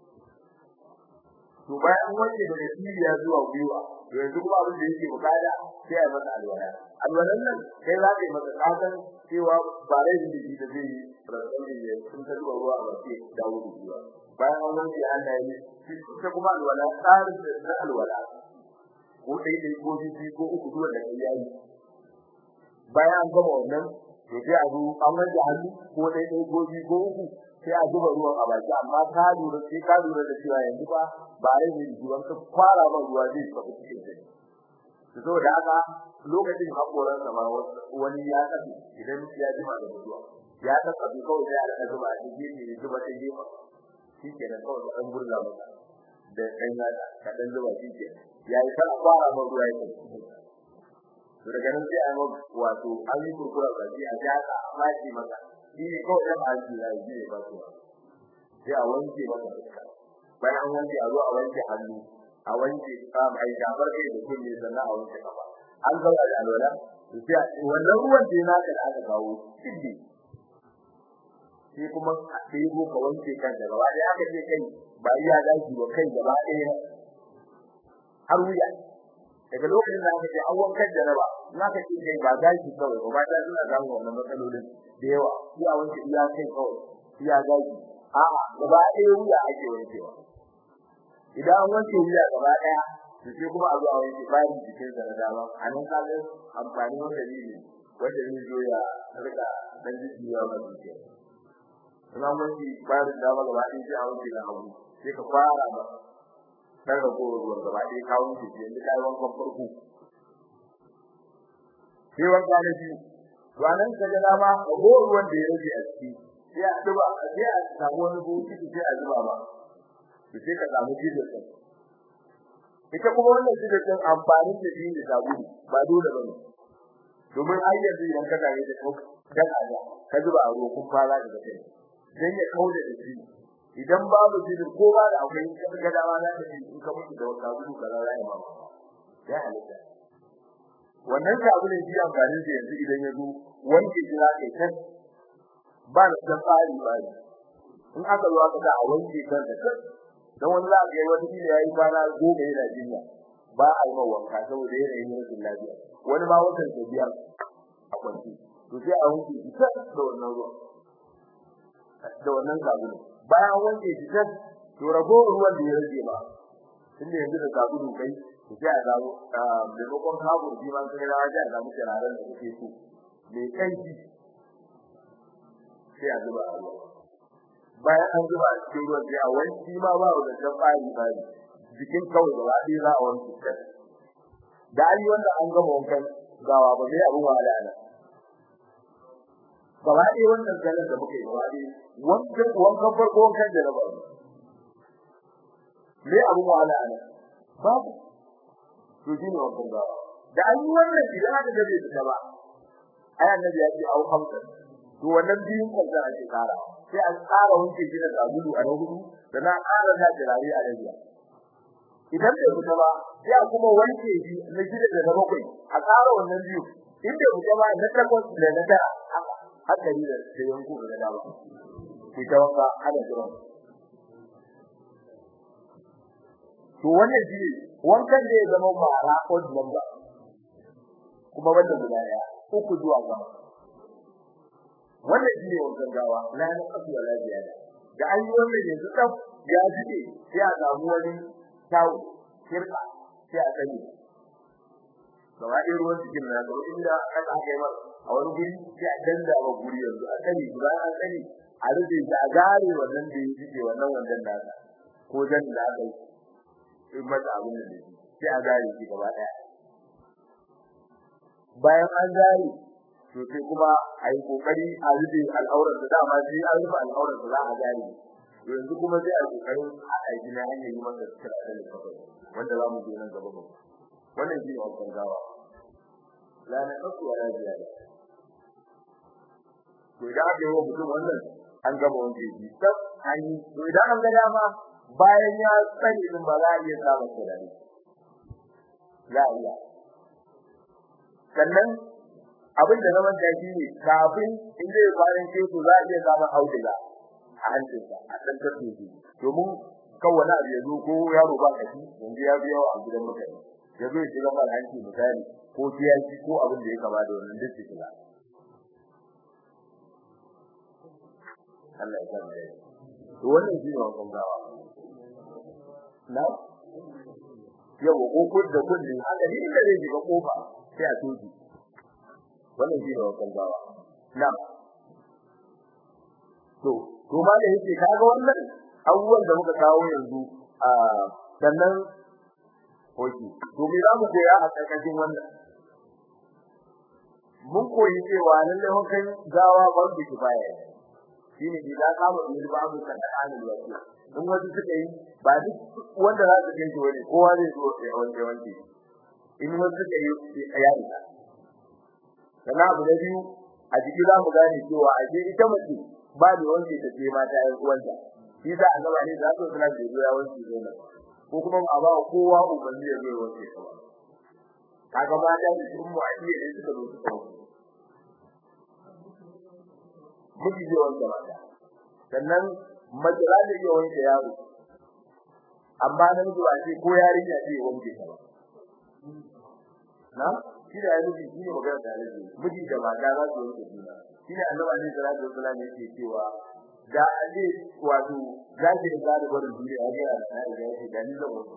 to bayan wanke daga cibiya zuwa gwiwa to yanzu kuma abin da yake bukata sai a masa alwala alwalan nan kai za ka yi masa kasan cewa ba rai da jiki da zai yi rasuli ne sun ta zuwa ruwa a baki da wuri gwiwa bayan an wanke Allah ya yi sai kuma alwala tsarin da na alwala ko dai dai ko biyu ko uku zuwa da kai yayi bayan an gama wannan to sai a zo an wanke hannu ko dai dai ko biyu ko uku sai a zuba ruwan a baki amma ka lura sai ka lura da cewa yanzu ba ba rai ne ruwan ka fara ba ruwa zai tafi cikin sai to saboda haka lokacin hakoran sa ma wani ya tafi idan ya jima da ruwa ya tafi kawai sai a zuba a cikin ne zuba ta gefa shikenan kawai an burla masa da dan yada ka dan zuba shikenan yayi kana fara ba ruwa ya tafi to daga nan sai a yi wato an yi kurkura ba sai a jaka a mace maka shi ne kawai da haji ya yi ne ba su sai a wanke maka fuska bayan an wanke a zo a wanke hannu a wanke kam ai shafar kai da kunne sannan a wanke kafa an zauna da alwala sai wannan ruwan da naka da aka kawo siddi sai kuma a ɗebo ka wanke kan da gaba da aka ce kai ba iya daji ba kai gaba ɗaya har wuya daga lokacin da aka ce an wankan jaraba na ka ce kai ba daji kawai ba ta suna samun wannan matsalolin da yawa sai a wanke iya kai kawai iya daji a'a gaba ɗaya wuya ake wankewa idan an wanke wuya gaba ɗaya to sai kuma a zo a wanke bayan jikin sa na dama a nan ka ga amfani wanda ne wanda ne zo ya rika dan jijiya ba jikin ina wanke bayan dama gaba ɗaya sai a wanke na hagu sai ka fara ba dan rago ruwan gaba ɗaya ka wanke shi yanzu kai wankan farko sai wanka na biyu to anan ka ga dama rago ruwan da ya rage a ciki sai a duba sai a samu wani buki sai a zuba ba sai ka samu jidda din ita kuma wannan jidda din amfani da shi da sabulu ba dole bane domin ai yanzu idan ka tare da kau dan aja ka zuba a ruwa kun fara daga kai dan ya kauda da shi idan babu jidda ko ba da akwai ka ga dama za ka in ka mutu da sabulu ka rara ya mama ya halitta wannan sabulun shi amfani da yanzu idan ya zo wanke shi za ka yi ba da tsari ba in aka zo aka ga a wanke kan da kan dan wani za ga wata kila yayi kwana goma yana jinya ba a yi wanka saboda yana yin rashin lafiya wani ma watan ta biya a kwanci to sai a wanke shi ta da wannan ruwa da wannan sabulu bayan wanke shi ta to rago ruwan da ya rage ba tunda yanzu da sabulu kai to sai a dawo da lokon kago shi ma sai rawa da ga muke raran da kuke so mai kanki sai a zuba a ruwa bayan an zuba a cikin ruwan sai a wanki ma ba da dan fari fari jikin kawai da wadi za a wanki ta da ai wanda an gama wankan gawa ba sai abun wahala ana gaba ɗaya wannan ganin da muke gaba ɗaya wankan wankan farko wankan da raba me abun wahala ana babu to shine wankan gawa da an yi wannan idan aka gabe ta ba ai annabi ya ce au hamsa to wannan biyun kaza ake kara sai an tsara wanke shi da sabulu a na hudu da na ƙara da jirare a rabiya idan bai fita ba sai a kuma wanke shi na shida da na bakwai a ƙara wannan biyu in bai fita ba na takwas da na tara haka haka ni da sai yanku da dama ku ta wanka hada jiran to wannan shi wankan da ya zama mara odd number kuma wanda guda daya uku zuwa gaba wannan shi ne wankan gawa na na kasu wala ziyada da an yi wannan yanzu tsaf ya jike sai a samu wani tawo kirka sai a sani gaba ɗaya ruwan cikin na gaba inda aka kai mar a wani guri sai a danda wa guri yanzu a sani bayan an sani a rufe shi a gare wannan da ya jike wannan wandan nasa ko dan da aka yi in mata abin da yake sai a gare shi gaba ɗaya bayan an gare to sai kuma a yi kokari a rufe al'aurar da dama sai an rufe al'aurar da za a gare yanzu kuma sai a kokarin a aiki na hanyar yi masa kira da kafai wanda za mu je nan gaba ba wannan shi ne wankan gawa la na kasu wala ziyada to idan aka yi wa mutum wannan an gama wanke shi sab an yi to idan an ga dama bayan ya tsani din ba za a iya samun turare za a iya sannan abin da zaman da shi ne kafin in zai kwanan keto za a iya samun auduga a hancinsa a ɗan tafi shi domin kan wani abu ya zo ko yaro ba kashi yanzu ya biya a gidan mutane ya zo ya shiga mal hanci misali ko kiyashi ko abin da ya kama da wannan duk su shiga Allah ya san dai to wannan shi ne wannan gawa na yawa ko kun da kullun haka ne inda zai shiga kofa sai a toji wannan shi ne wannan gawa na to to ma da yake kaga wannan abubuwan da muka kawo yanzu a sannan hoki to me za mu koya a karkashin wannan mun koyi cewa lalle hukan gawa ban da kifaya shine idan ka mu yi babu kan halin wasiya in wasu suka yi ba duk wanda za su ganci wani kowa zai zo ya wanke wanke in wasu suka yi ya yi sannan abu da biyu a jiki za mu gane cewa a je ita mace ba da wanke ta ce mata ƴan uwanta shi za a gaba ne za su suna da ya wanke zai ko kuma a ba kowa ubanni ya zo ya wanke ta ba kaga mata da sun mu a iya ne suka zo suka wanke miji zai wanke mata sannan mace za ta iya wanke yaro amma nan zuwa ce ko yarinya ce wanke ta ba na shi da yanzu shi ne magana da yake miji da mata za su wanke juna shi ne annabi ne sallallahu alaihi wasallam yake cewa da ali wato zaki da gari gurin duniya ya ga da ya ce da ni zan wanke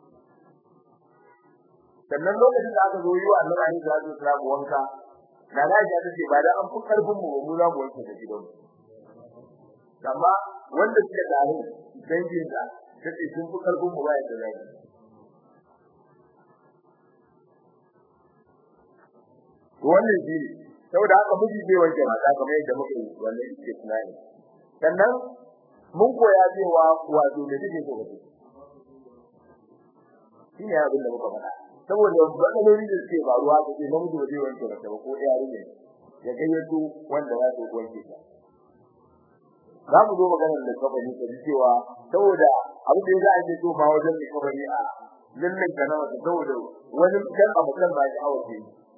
sannan lokacin da aka zo yi wa annabi ne sallallahu alaihi wasallam wanka da na ji ta ce ba da an fi karfin mu mu za mu wanke da gidan amma wanda suke tare dangin da take sun fi karfin mu ba ya da zai wannan shi saboda haka miji zai wanke mata kamar yadda muke wannan yake tunani sannan mun koya cewa wato da take so kace shi ne abin da muka faɗa saboda matsaloli da suke faruwa da ke namiji ba zai wanke mata ba ko yare ne ya gayyato wanda za su wanke ta za mu zo maganar da kafani ta cewa saboda abin da ya za a ce to ma wajen da kafani a lallan kana wata saboda wani dan abu kan ba shi awace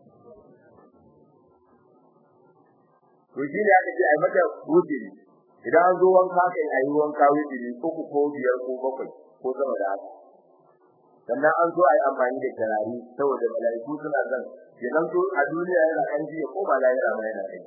to shi ne aka ce ai mata wuce idan an zo wanka kai ayi wanka wuce ne ko ko biyar ko bakwai ko sama da haka sannan an zo ayi amfani da tarari saboda malaiku suna zan kenan to a duniya yana kan ji ko ba lahira ba yana kai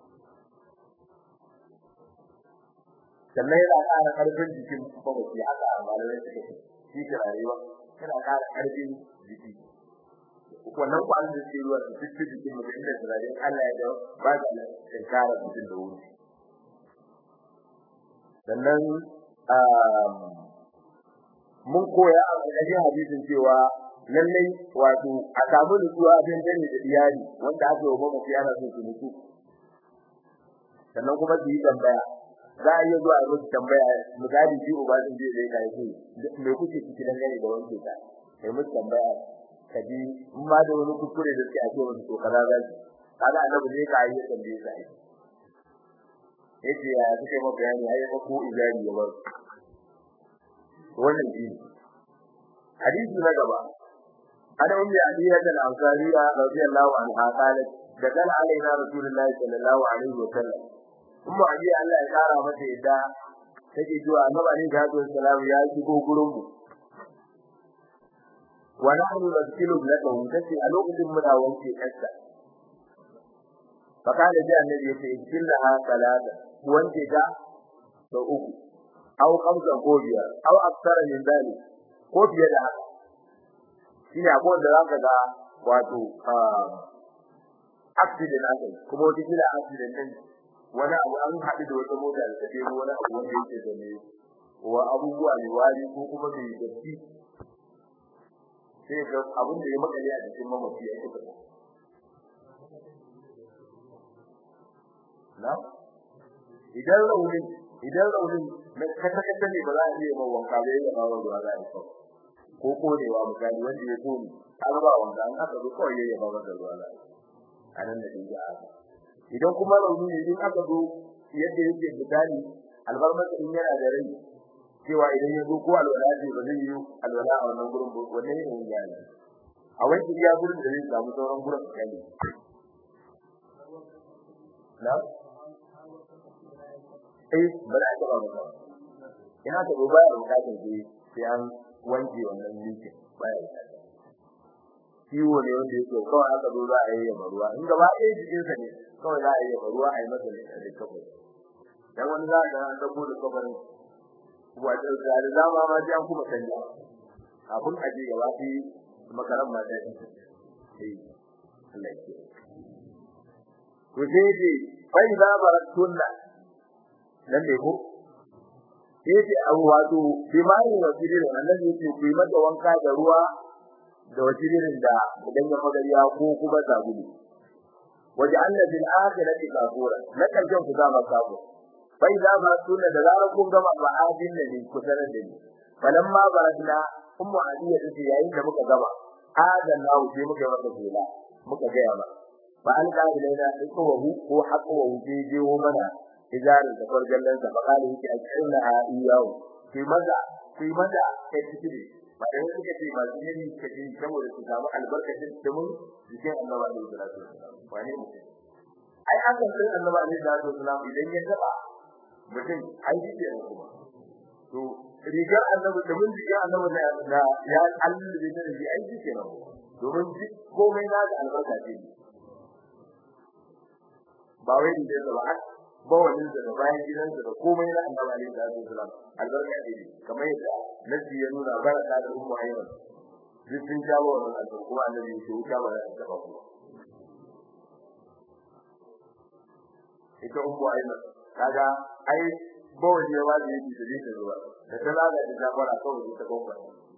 sannan yana ƙara ƙarfin jikin mamaci haka malamai suka ce shi tarari ba yana ƙara ƙarfin jiki wannan kwanan da ke ruwa su fiske jikin mutum inda turaren Allah ya dawo ba da tsinkara mutum da wuri sannan mun koya a cikin hadisin cewa lallai wato a samu nutsuwa a cikin dare da iyali wanda aka yi wa mamaci ana son su nutsu sannan kuma su yi tambaya za a iya zuwa a musu tambaya misali shi uba sun je da ya kai me kuke ciki dangane da wanke ta sai musu tambaya kaji in ma da wani kuskure da suke ake wani to kaza za su kaga annabi ne ka yi tambaye sa ai yace ya suke ma bayani ai ba ko izari ya bar wannan shi hadisi na gaba ana ummi aliya da ansariya radiyallahu anha qalat da kana alaina rasulullahi sallallahu alaihi wa sallam ummu aliya Allah ya kara mata yadda take cewa annabi ne ga sallallahu ya shigo gurin mu wa nahnu nasilu lakahu kace a lokacin muna wanke kasta fakala ji annabi yace illaha salata wanke ta da uku aw khamsa ko biyar aw aksara min dalik ko fiye da haka shine abun da zaka ga wato accident aka kuma wata kila accident din wani abu an haɗu da wata mota da take wani abu wanda yake da ne wa abubuwa ne wari ko kuma mai datti sai ga abin da ya makale a cikin mamaci ya kuka na idan raunin idan raunin na kata kata ne ba za a iya mawa wanka ba ya ba wanda za a yi ko ko kodewa misali wanda ya kone an ba wanda an aka zo kawai ya ba wanda ruwa za a nan da dinga a idan kuma rauni ne idan aka zo yadda yake misali albarmata in yana da rai cewa idan ya zo ko alwala ce ba zai yi alwala a wannan gurin ba wannan ne mun yana a wani iya gurin da zai samu sauran gurin kai na eh ba za ka ba ba ina ta ba ya bukatar ji sai an wanke wannan likin baya bukatar ciwo ne wanda yake kawai aka zo za a yi yamma ruwa in gaba ɗaya jikinsa ne kawai za a yi yamma ruwa a yi masa da kafai dan wani za ka an dabo da kafarin wato da dama ma sai an kuma canja abun aje gaba fi makaran ma dai eh Allah ya ku je ji fa idza baratunna nan ne ko yace abu wato bimani wa jirin annabi yace ku yi mata wanka da ruwa da wajirin da idan ya magariya ko kuma sabulu waje anna bil akhirati kafura na karshen ku zama kafura bai da ba sunna da zarar kun gama ba'adin ne ku sanar da ni falamma barakna ummu adiya tace yayin da muka gama adan nawo sai muka yi maka kula muka ga ya ba fa an ga ilaina iko wahu ko haƙo wahu je je wo mana ijarin da farjallan sa fa kale yake akirna ha iyawo sai maza sai maza sai tikiri ba da suka ce ba su ne kace saboda su samu albarkacin da mun jikin Allah da salatu wani mutum ai aka san Allah da salatu wasallam idan ya taba mutum ai yake ne kuma to rigar annabi da mun jikin annabi da ya Allah da da shi ai yake ne domin duk komai na da albarka ce ba wai da ba ba wani da bayan gidansa da komai na annabi da salatu wasallam albarka ce kamar yadda nasi ya nuna baraka da ummu ayman duk sun jawo wannan albarka kuma annabi ya ce wuta ba za ta taba ku ita ummu ayman kaga ai bawa ne wa da yake da yake ruwa da ta zaga da jabara kawai ta gofa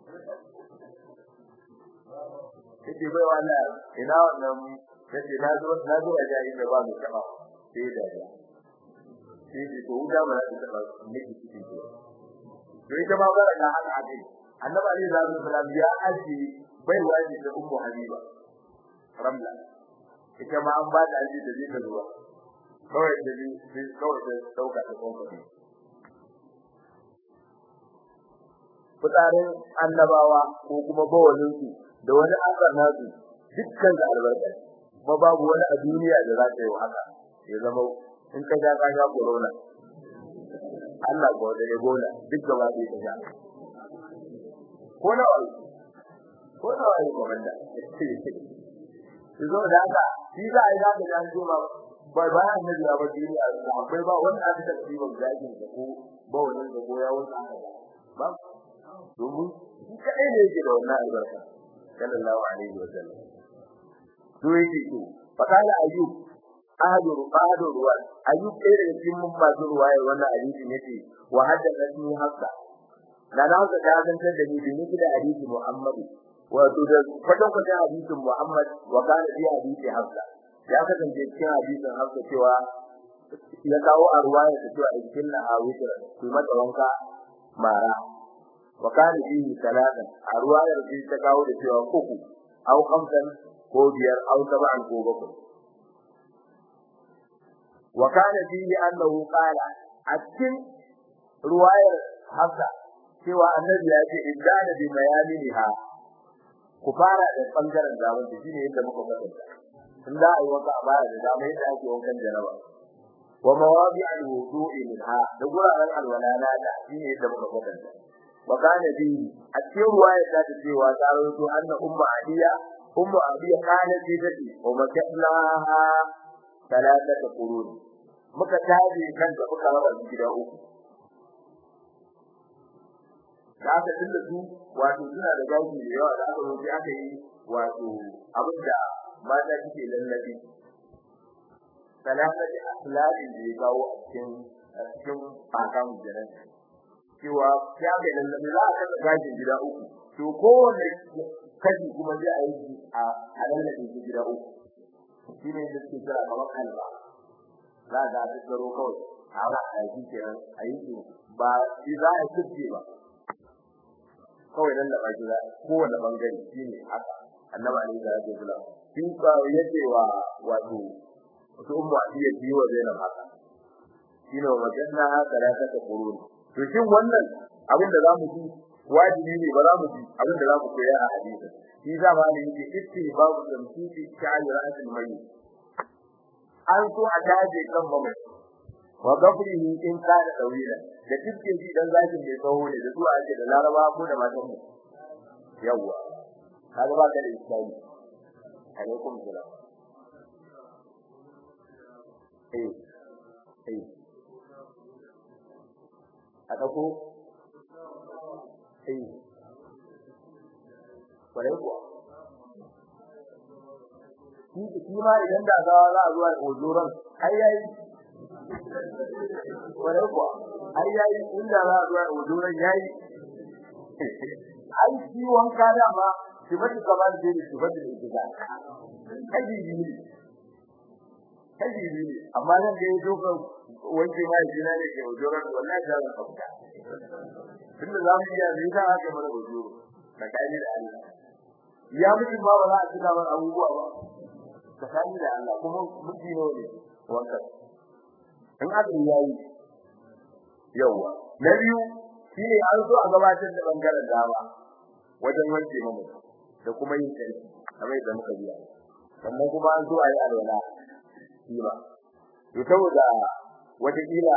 kike bai wala ina wannan kace na zo na zo a jayi da ba mu taba sai da ya sai ji to wuta ba za ta taba miki cikin to to ita ma bara da haka ake annabi ali sallallahu alaihi ya aji bai waji da ummu habiba ramla ita ma an ba da aji da zai zuwa kawai da zai kawai da dauka ta konfa fitarin annabawa ko kuma bawalin su da wani akar nasu dukkan da albarka kuma babu wani a duniya da za ta yi haka ya zama in ka ga ka ga corona Allah ko da ebola duk gaba da ta ga ko na wai ko na wai komanda zo da haka shi za a yi haka da an jima ba ba ya nabi ba duniya akwai ba wanda aka tafi ba zagin da ko ba wannan da ko ya wuce haka ba domin shi kadai ne yake da wannan albarka sallallahu alaihi wa sallam to yake to fakala ayyub ahadu ahadu ruwa ayyub ɗaya daga cikin mun masu ruwaya wannan hadisi yace wa haddathani hafsa da na hausa ta zantar da ni da ni da hadisi muhammad wato da kwatan kwatan hadisin muhammad wa kana fi hadisi hafsa ya kasance cikin hadisin hafsa cewa ya kawo a ruwaya ta cewa ikin na a wutar ku mata wanka mara wa kana fihi salatan a ruwayar shi ta kawo da cewa uku au khamsan ko biyar au sab'an ko bakwai wa kana fihi annahu qala a cikin ruwayar hafsa cewa annabi ya ce idana bi mayaminiha ku fara da bangaren zaman da shine yadda muka kasance in za a yi wanka a baya da dama yadda ake wankan jaraba wa mawadi al-wudu'i minha da guraren alwalala da shine yadda muka kwatanta wa kana bi a cikin ruwaya ta ta cewa ta rawaito anna umma adiya ummu adiya kana ce take wa makatlaha talatata qurun muka taje kanta muka raba gida uku da aka tunda su wato suna da gashi da yawa da aka rubuta aka yi wato abinda mata suke lallabi talatata aslabin da ya kawo a cikin a cikin bakan jiran cewa ya ga lallabi za a kasa gashin gida uku to kowane kashi kuma zai a yi a a lallabi gida uku shi ne da suke kira kamar kalba za ga ta tsaro kawai a ba a yi kenan a yi su ba shi za a yi ba kawai nan da ba shi za kowane bangare shi ne haka annaba ne da yake kula shi ba yace wa wato su umma iya biyo wa zainab haka shi ne wajenna haka da ta kurun to shin wannan abin da zamu ji wajibi ne ba za mu ji abin da zamu koya a hadisi shi za ma ne yake itti babu tamsiki sha'ani ra'atul mayyit an so a daje kan mamai wa gafrihi in kana dawila da cikin shi dan zakin mai tsawo ne da zuwa ake da laraba ko da matan mu yawa kaga ba ka da iskali alaikum salam eh eh a dauko eh kwarai kuwa shi ma idan da za a zuwa ojoran ai yayi kwarai kuwa ai yayi inda za a zuwa ojoran yayi ai shi wanka da ma shi ba shi kamar da shi ba da shi da kaji ne kaji ne amma nan da yazo ka wanke mai jina ne ke ojoran wallahi da zan fita tunda za mu iya ne da haka mana ojoro da kai da Allah ya mutu ba ba za a tuna mana abubuwa ba tsakani da Allah kuma miji ne ne wannan in aka yayi yawa na biyu shine an zo a gabatar da bangaren dama wajen wanke mamu da kuma yin kai kamar da muka biya sannan kuma an zo a yi alwala shi ba to saboda wata kila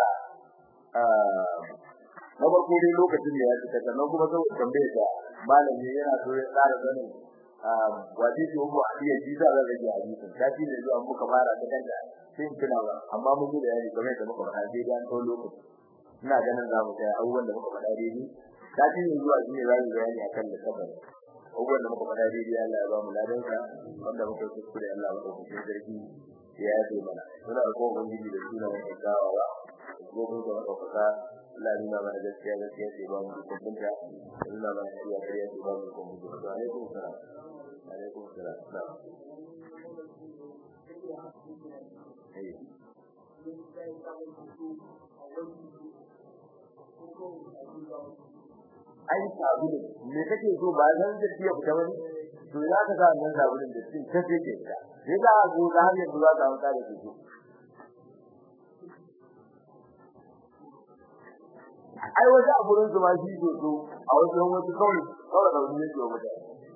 na farko dai lokacin da ya fita sannan kuma saboda tambayar da malami yana so ya tsara sanin wajibi mu a iya jiza da rage hadisin kafi ne zuwa muka fara ta kanta sai tuna ba amma mun yi bayani game da muka fara dai dan to lokaci ina ganin za mu ga abubuwan da muka fara dai ni kafi ne zuwa shi ne za mu bayani akan da kabar abubuwan da muka fara dai Allah ya ba mu ladan ka wanda muka kuskure Allah ya ba mu sarki ya yafe mana muna da kowa ubangiji da suna mai tsawawa gobe da muka Allah ya nuna mana gaskiya gaskiya ce ba mu kumbunta nuna mana gaskiya gaskiya ce ba mu kumbunta alaikum salam alaikum salam na'am ai sabulu me kake so ba zan da tiya fita wani to ya ka ga nan sabulun da cin ta ce ke ta sai da go da har yanzu za ka amsa da shi ai wata aburin su ma shi so so a wajen wasu kawai kawai da wani yake wata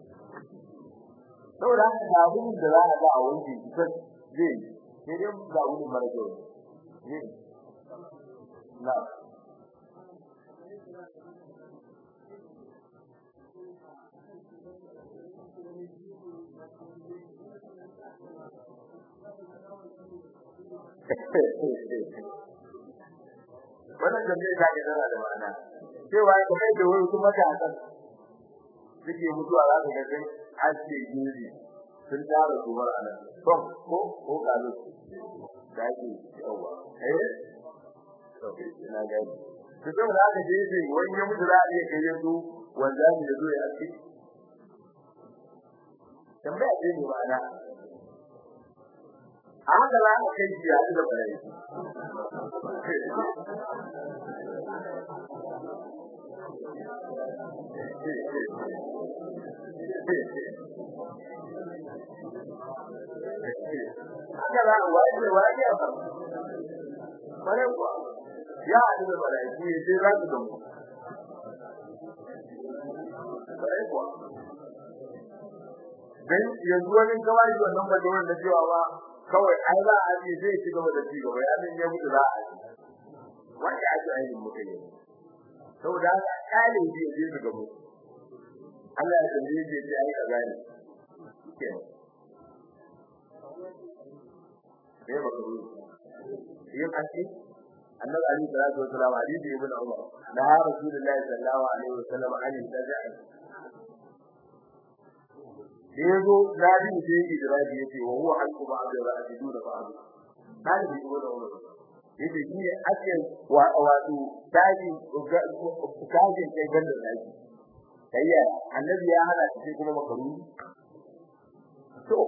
saboda haka da abin da za a ga a wanke shi ta zai sai dai ga wani mara kyau ne na wannan tambayar ta ke tana da ma'ana cewa kamar da wani kuma ta san suke mutuwa za ka ga sun haske gindi sun tara su bar anan to ko ko kalu da ke yawa eh to ina ga to to da ka je sai wani ya mutu za a iya kai su wanda ne da zuwa aski tambaya ce ne ma'ana a haka za a kai shi a da bare haka za a waje waje a kan bare kuwa ya haɗu da bare shi sai za su gamu bare kuwa dan yanzu wani kawai wannan baje wanda cewa ba kawai ai za a ji zai ci gaba da ci gaba ya din ya mutu za a ji wanda ake ainihin muka yi saboda kale shi ya je su gabo Allah ya tambaye shi ya ai kaza ne kenan sai ba ku yin aski annabi ali sallallahu alaihi wasallam hadisi ibn umar da rasulullahi sallallahu alaihi wasallam an taja'a yazo nabi sai idraji yace wa huwa hakku ba'd ra'adu da ba'd hadisi ibn umar yace shi ne ake wa wato taji taji kai ganda taji kayya annabi ya hana shi kuma makaru to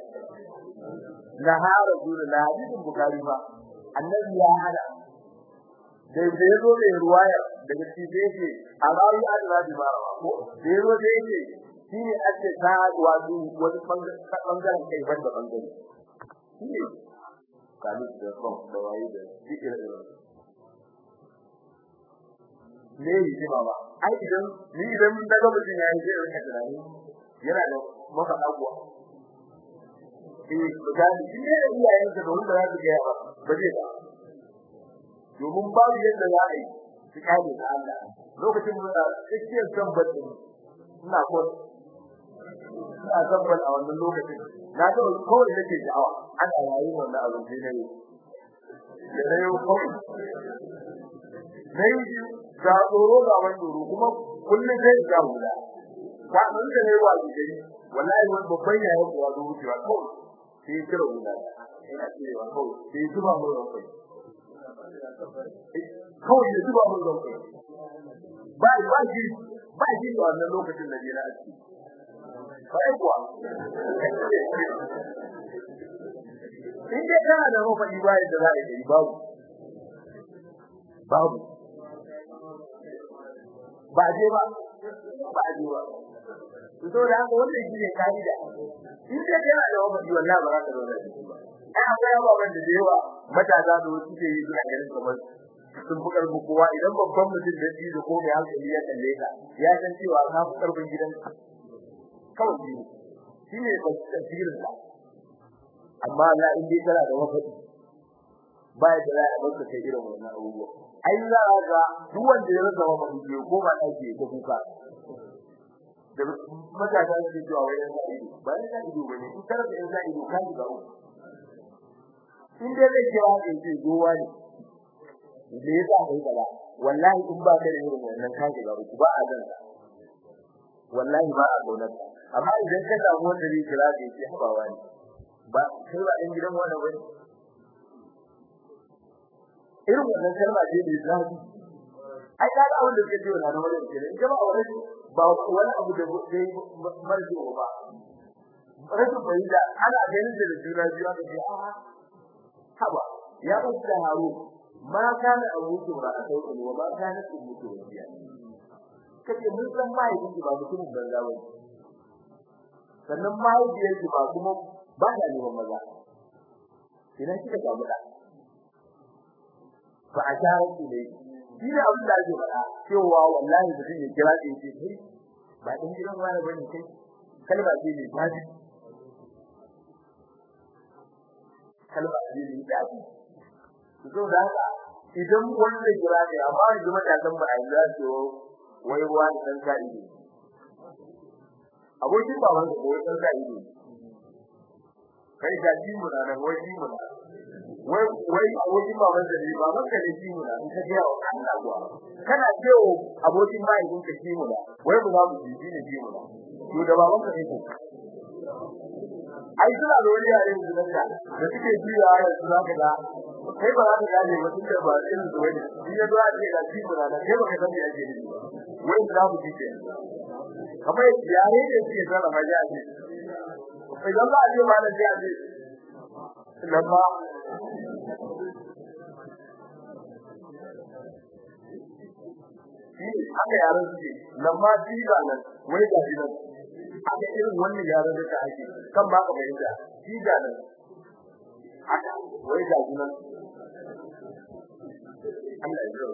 naha rasulullahi hadisin bukhari ba annabi ya hana da da yazo da ruwaya daga cikin yake a rawi al-rabi ba ko da yazo da yake shine ake ta wato wani bangaren kai banda bangare shine kalu da kon da wayi da cikin da ne yi baba ai idan ni idan daga mutum yayi sai rinka tunani yana da mafaka kuwa eh misali in ne iyayen ka da wanda za su ga ba ba zai ba domin babu yadda za a yi su kare da Allah lokacin da tsakiyar tambatin ina ko ina tabbal a wannan lokacin na ga kawai nake da'awa ana yayi wannan abu ne ne da ne kawai dai ga tsoro ga wani tsoro kuma kullum sai ga hula ba mun da ne wa gidi wallahi wani babban yayin kuwa zo wucewa kawai sai kira hula ina cewa kawai sai zuba mu kai kawai ya zuba mun zan kai ba ba shi ba shi a wannan lokacin da jira aski bai kuwa in dai kana da mafaɗi ba yadda za a yi babu babu ba je ba ba je ba to da haka wannan shi ne kaida in dai kana da mafaɗi wallahi ba za ka zauna da shi ba ai akwai ababen da da yawa matasa da wasu ke yi suna ganin kamar sun fi karfi kowa idan babban mutum da shi da ko mai hankali ya kalle ka ya san cewa ka fi karfin gidanka kawai shi ne shi ne tasirin ka amma na in dai kana da mafaɗi ba ya da ya baka kai irin wannan abubuwa ai za ka ga duk wanda ya rasa mafaɗi ko ba ɗaki ko kuka da matasa su cewa wai yan sa'ido ba yan sa'ido bane in karanta yan sa'ido ka ji ga uku in dai zai kira ka ce gowa ne me yasa kai kaza wallahi in ba ka da irin wannan ka ga uku ba a zan wallahi ba a kaunar amma idan ka samu wanda zai kira ka ce habawa ne ba kai ba ɗan gidan wani bane irin wannan kalma ce da zafi ai ka ga abin da kake cewa na wani kenan in ba wani ba wani abu da zai marji ba rashin fahimta ana ganin da juna biyu aka ce a haba ya usta haru ma kana abuki ba a sauke ne ba kana su mutu wasiya kace mun san mai kike ba mutumin banza ba sannan mai da yake ba kuma ba da neman maza idan kika samu da ba a tare ki ne shi ne abin da ake faɗa cewa wallahi mutum ya kira ki ce kai ba din gidan wani bane kai kalma ce ne ba kalma ce ne ba zo da haka idan wanda kira ne amma yanzu matasan ba a yi za su wai ruwa da dan ka ido abokin baban da wai dan ka ido kai da ji mu nan wai ji mu wai wai abokin baban da ne baban ka ne ji mu nan ka ga wa Allah kuwa kana cewa abokin mai kun ka ji mu wai mu za mu ji ne ji mu to da baban ka ne ai suna da wani yare da da da suke jiya ya su zaka da kai ba za ka gane ba tunda ba irin da wani shi ya zuwa ce da shi ba da kai ba ka san me yake yi wai za mu ji ke kamar yare da suke zara majaji idan ba a je ma da ji a je lamma haka yaran suke lamma ji ba nan wai ga shi nan haka irin wannan yaran da ake kan ba ka bayyana ji ga nan haka wai ga shi nan Allah ya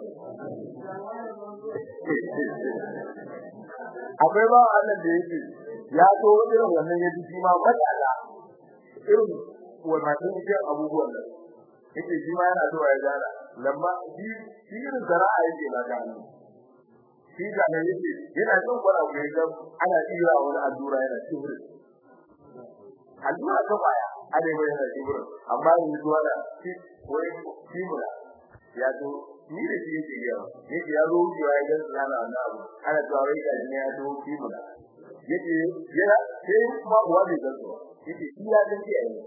akwai ba Allah da yake ya so irin wannan ya ji ma matsala irin wannan irin abubuwan nan yake shi ma yana so ya gana lamma shi shi irin zara'a yake na gani shi da ne yake yana son kwara ku ga ana tsira wani allura yana tsibiri allura ta baya ana mai yana tsibiri amma yanzu zuwa da shi wani kimura ya zo ni da shi yake yawa yake ya zo wucewa ya gan sana wannan abu ana cewa wai ga ne ya zo kimura yake yana sai kuma uwa bai gan zuwa yake shi ya san shi yayi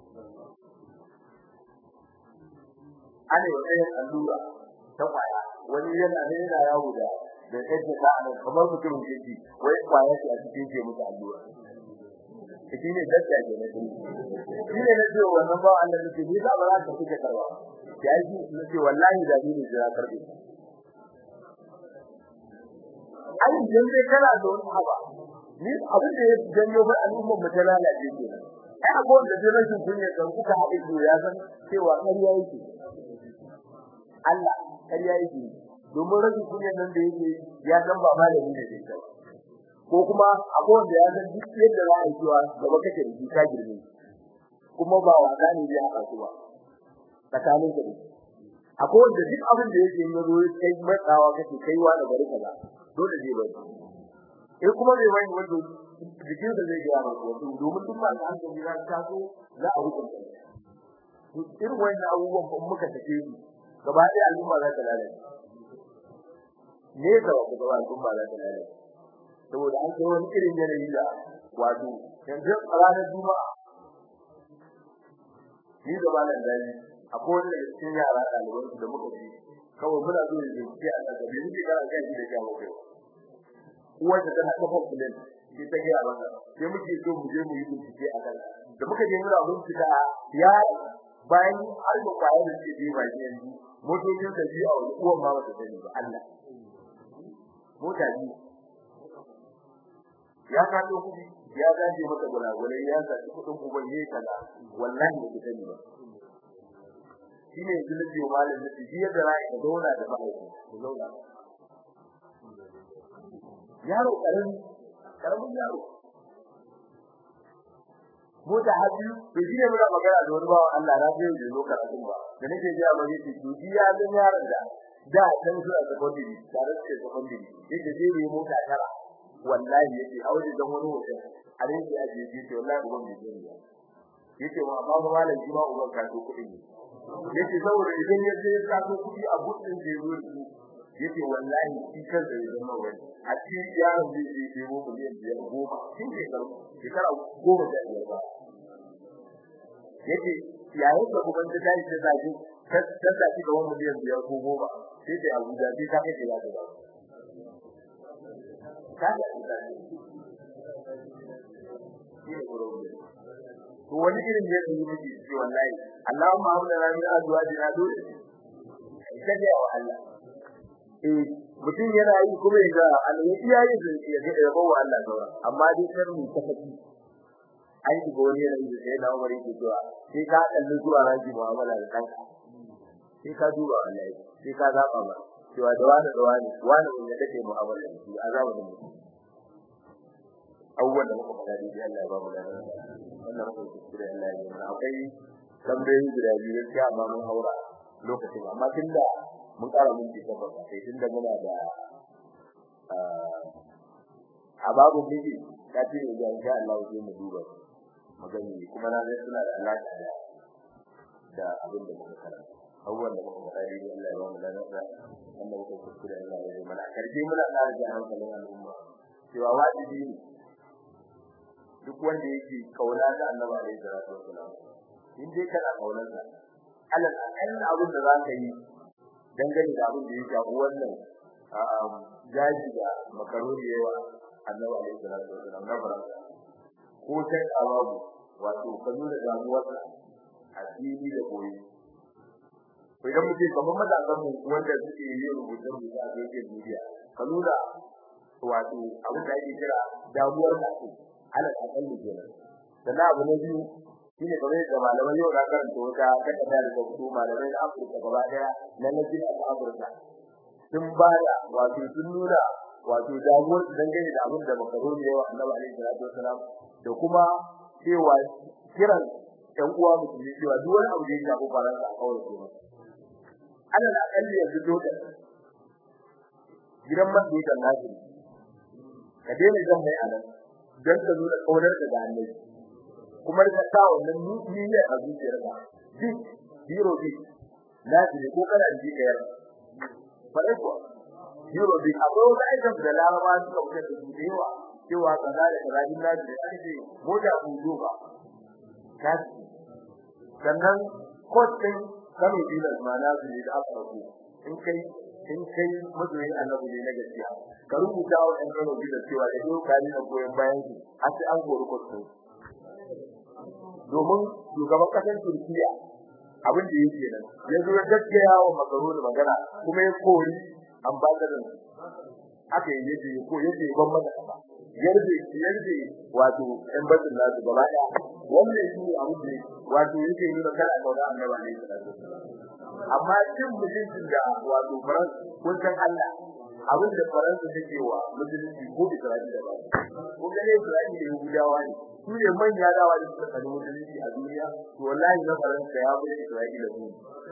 ana yi wani allura ta kwaya wani yana ne yana yawo da da kace da an kamar mutum yake wai kwaya ce a cikin ke mutu allura shi ne dadda ke ne shi ne ne wannan ba Allah ne ni da ba za ka fike karwa ya ji ne ce wallahi da ni ne jira karbe ai dan dai kana da wani haba ni abin da ya janyo ba al'ummar mu ta lalace ke ai abuwan da zai rashin kunya kan kuka haɗe ya san cewa ƙarya yake Allah ƙarya yake domin rashin kunya nan da yake ya san ba malami ne da kai ko kuma akwai wanda ya san duk yadda za a yi cewa gaba kake da ka girme kuma ba wasa ne zai haka su ba tsakanin ka akwai wanda duk abin da yake yi zo kai matsawa kake kaiwa da bari kaza dole zai bari eh kuma bai wani wanda jikin da zai gaya maka wato domin duk ba an ga ya taso za a hukunta irin wannan abubuwan ba muka take su gaba ɗaya al'umma za ta lalace ne ga ku gaba al'umma za ta lalace saboda an kai wani irin yanayi da wato yanzu ranar juma'a ni da malam dani akwai wani daga cikin yara ɗaliban da muka ji kawai muna zo da bincike a daga bin ji kana kai da jawo kai uwar da tana kafa kullun shi ta ga wannan sai muke so mu je mu yi bincike a kan da muka je muna bincika ya bayan har da kwaya da ke bi baki yanzu motocin da biyu a wani uwan ma wata sani ba Allah mota biyu ya kaɗo kuɗi ya gaje maka gulagulai ya zaci kuɗin uban yayi kaza wallahi ba sani ba shine yanzu nake wa malam nake shi yadda rai ka zauna da mahaifi ku zauna yaro karamin karamin yaro mota haji to shi ne muna magana da wani bawan Allah na biyo da zo karatun ba da nake ji amma yake to shi ya ga yaron da da san su a secondary tare da secondary yake je ne mota tara wallahi yake aure dan wani hotel a rinji a je je wallahi uban bai je ne yake wa amma ba malam ji ma uban ka so kudin ne yake saboda idan ya je ka so kudi a gudun da yazo shi yake wallahi shi kan da ya zama wani a cikin yaron zai je je mu miliyan biyar goma shin ke karo shekara goma da biyar ba yake yayin da kuma ta tashi ta tashi ta tashi da wani miliyan biyar ko goma sai da Abuja sai ta kai ya da ka ga to wani irin ne da yake ji wallahi Allahumma hamda rabbi azwajina dole kaje wa Allah eh mutum yana yi kuma ya ga Allah ya yi da ya ga ya bawa Allah saura amma dai kar mu ta fadi ai ki gori ne da sai da Umar yake cewa sai ka kalli zuwa raji mu'amala da kanka sai ka duba wallahi sai ka zaba ba cewa da wani da wani wani ne da kake mu'amala da shi azaba da mutum awwal da muka fada dai Allah ya ba mu lafiya wannan ko kuskure Allah ya yi akwai tambayoyi guda biyu gaskiya amma mun haura lokacin amma tunda mun ƙara minti takwas sai tunda muna da a babu miji ta ce ne ga insha Allah sai mu duba magani kuma na zai suna da alaƙa da da abin da muka karanta awwal da muka fada dai Allah ya ba mu lafiya wannan ko kuskure Allah ya yi mana karfi muna ƙara ji hankalin al'umma cewa wajibi ne duk wanda yake kauna da Annabi alaihi salatu wasalam in dai kana kaunar sa alal akal abin da zaka yi dangane da abin da ya shafi wannan jaji da makaroni yawa Annabi alaihi salatu wasalam na baraka ko sai ababu wato kanu da damuwar a fili da koyi ko idan mutum kamar matasan mu wanda suke yin rubutun rubutu a social media kanu da wato abin da ake kira damuwar da ala akalli kenan sannan abu na biyu shine kamar da malamai yau na karanta wata takarda da su malamai na Afirka gaba daya na lajin a Afirka sun bada wato sun nuna wato damuwar dangane da abin da makaroni yawa Annabi alaihi salatu wasalam da kuma cewa kiran ɗan uwa musulmi cewa duk wani abu da ya shafi faransa a kawai kenan ala akalli yanzu dole gidan man da kan nasu ka daina zan mai anan dan ka nuna kaunar ka ga annabi kuma ka sa wannan ni ne a zuciyarka duk biro bi nasu ko kana ji kayar fare ko biro bi akwai wani aikin da laraba suka fitar da su da yawa cewa kaza da kaza din nasu da ake mota budo ba kashi sannan kotin kano dilas ma na su ne da aka rubu in kai in kai mazoyin annabi ne na gaskiya ka rubuta wa ɗan kano dilas cewa da yau kani na goyon bayan su a sai an gori kotin domin shugaban kasar turkiya abin da yake nan ya zo gaskiya wa makaroni magana kuma ya kori ambassador aka yi yaje ko yaje ban mata kaza yarda yarda wato ɗan basin nasu gaba ɗaya wannan shi abu da wato yake nuna kana kauna annabi ne sallallahu alaihi amma cin mutuncin da wato faran kun san Allah abin da faransa take wa musulunci ko Isra'ila ba ko ga Isra'ila da Yahudawa ne su ne manya dawa da suka kalli musulunci a duniya to wallahi na faransa ya bude Isra'ila ne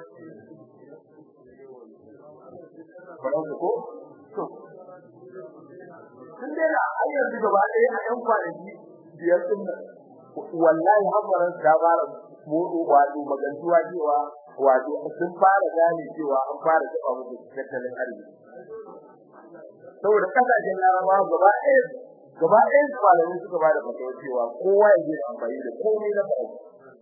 faransa ko to sun dena har yanzu gaba ɗaya a ƴan kwanaki biyar ɗin nan wallahi hafaran ta fara modo wato magantuwa cewa wato sun fara gane cewa an fara taba musu tattalin arziki saboda kasashen larabawa gaba ɗaya gaba ɗaya malamai suka bada fatawa cewa kowa ya je amfani da komai na faransa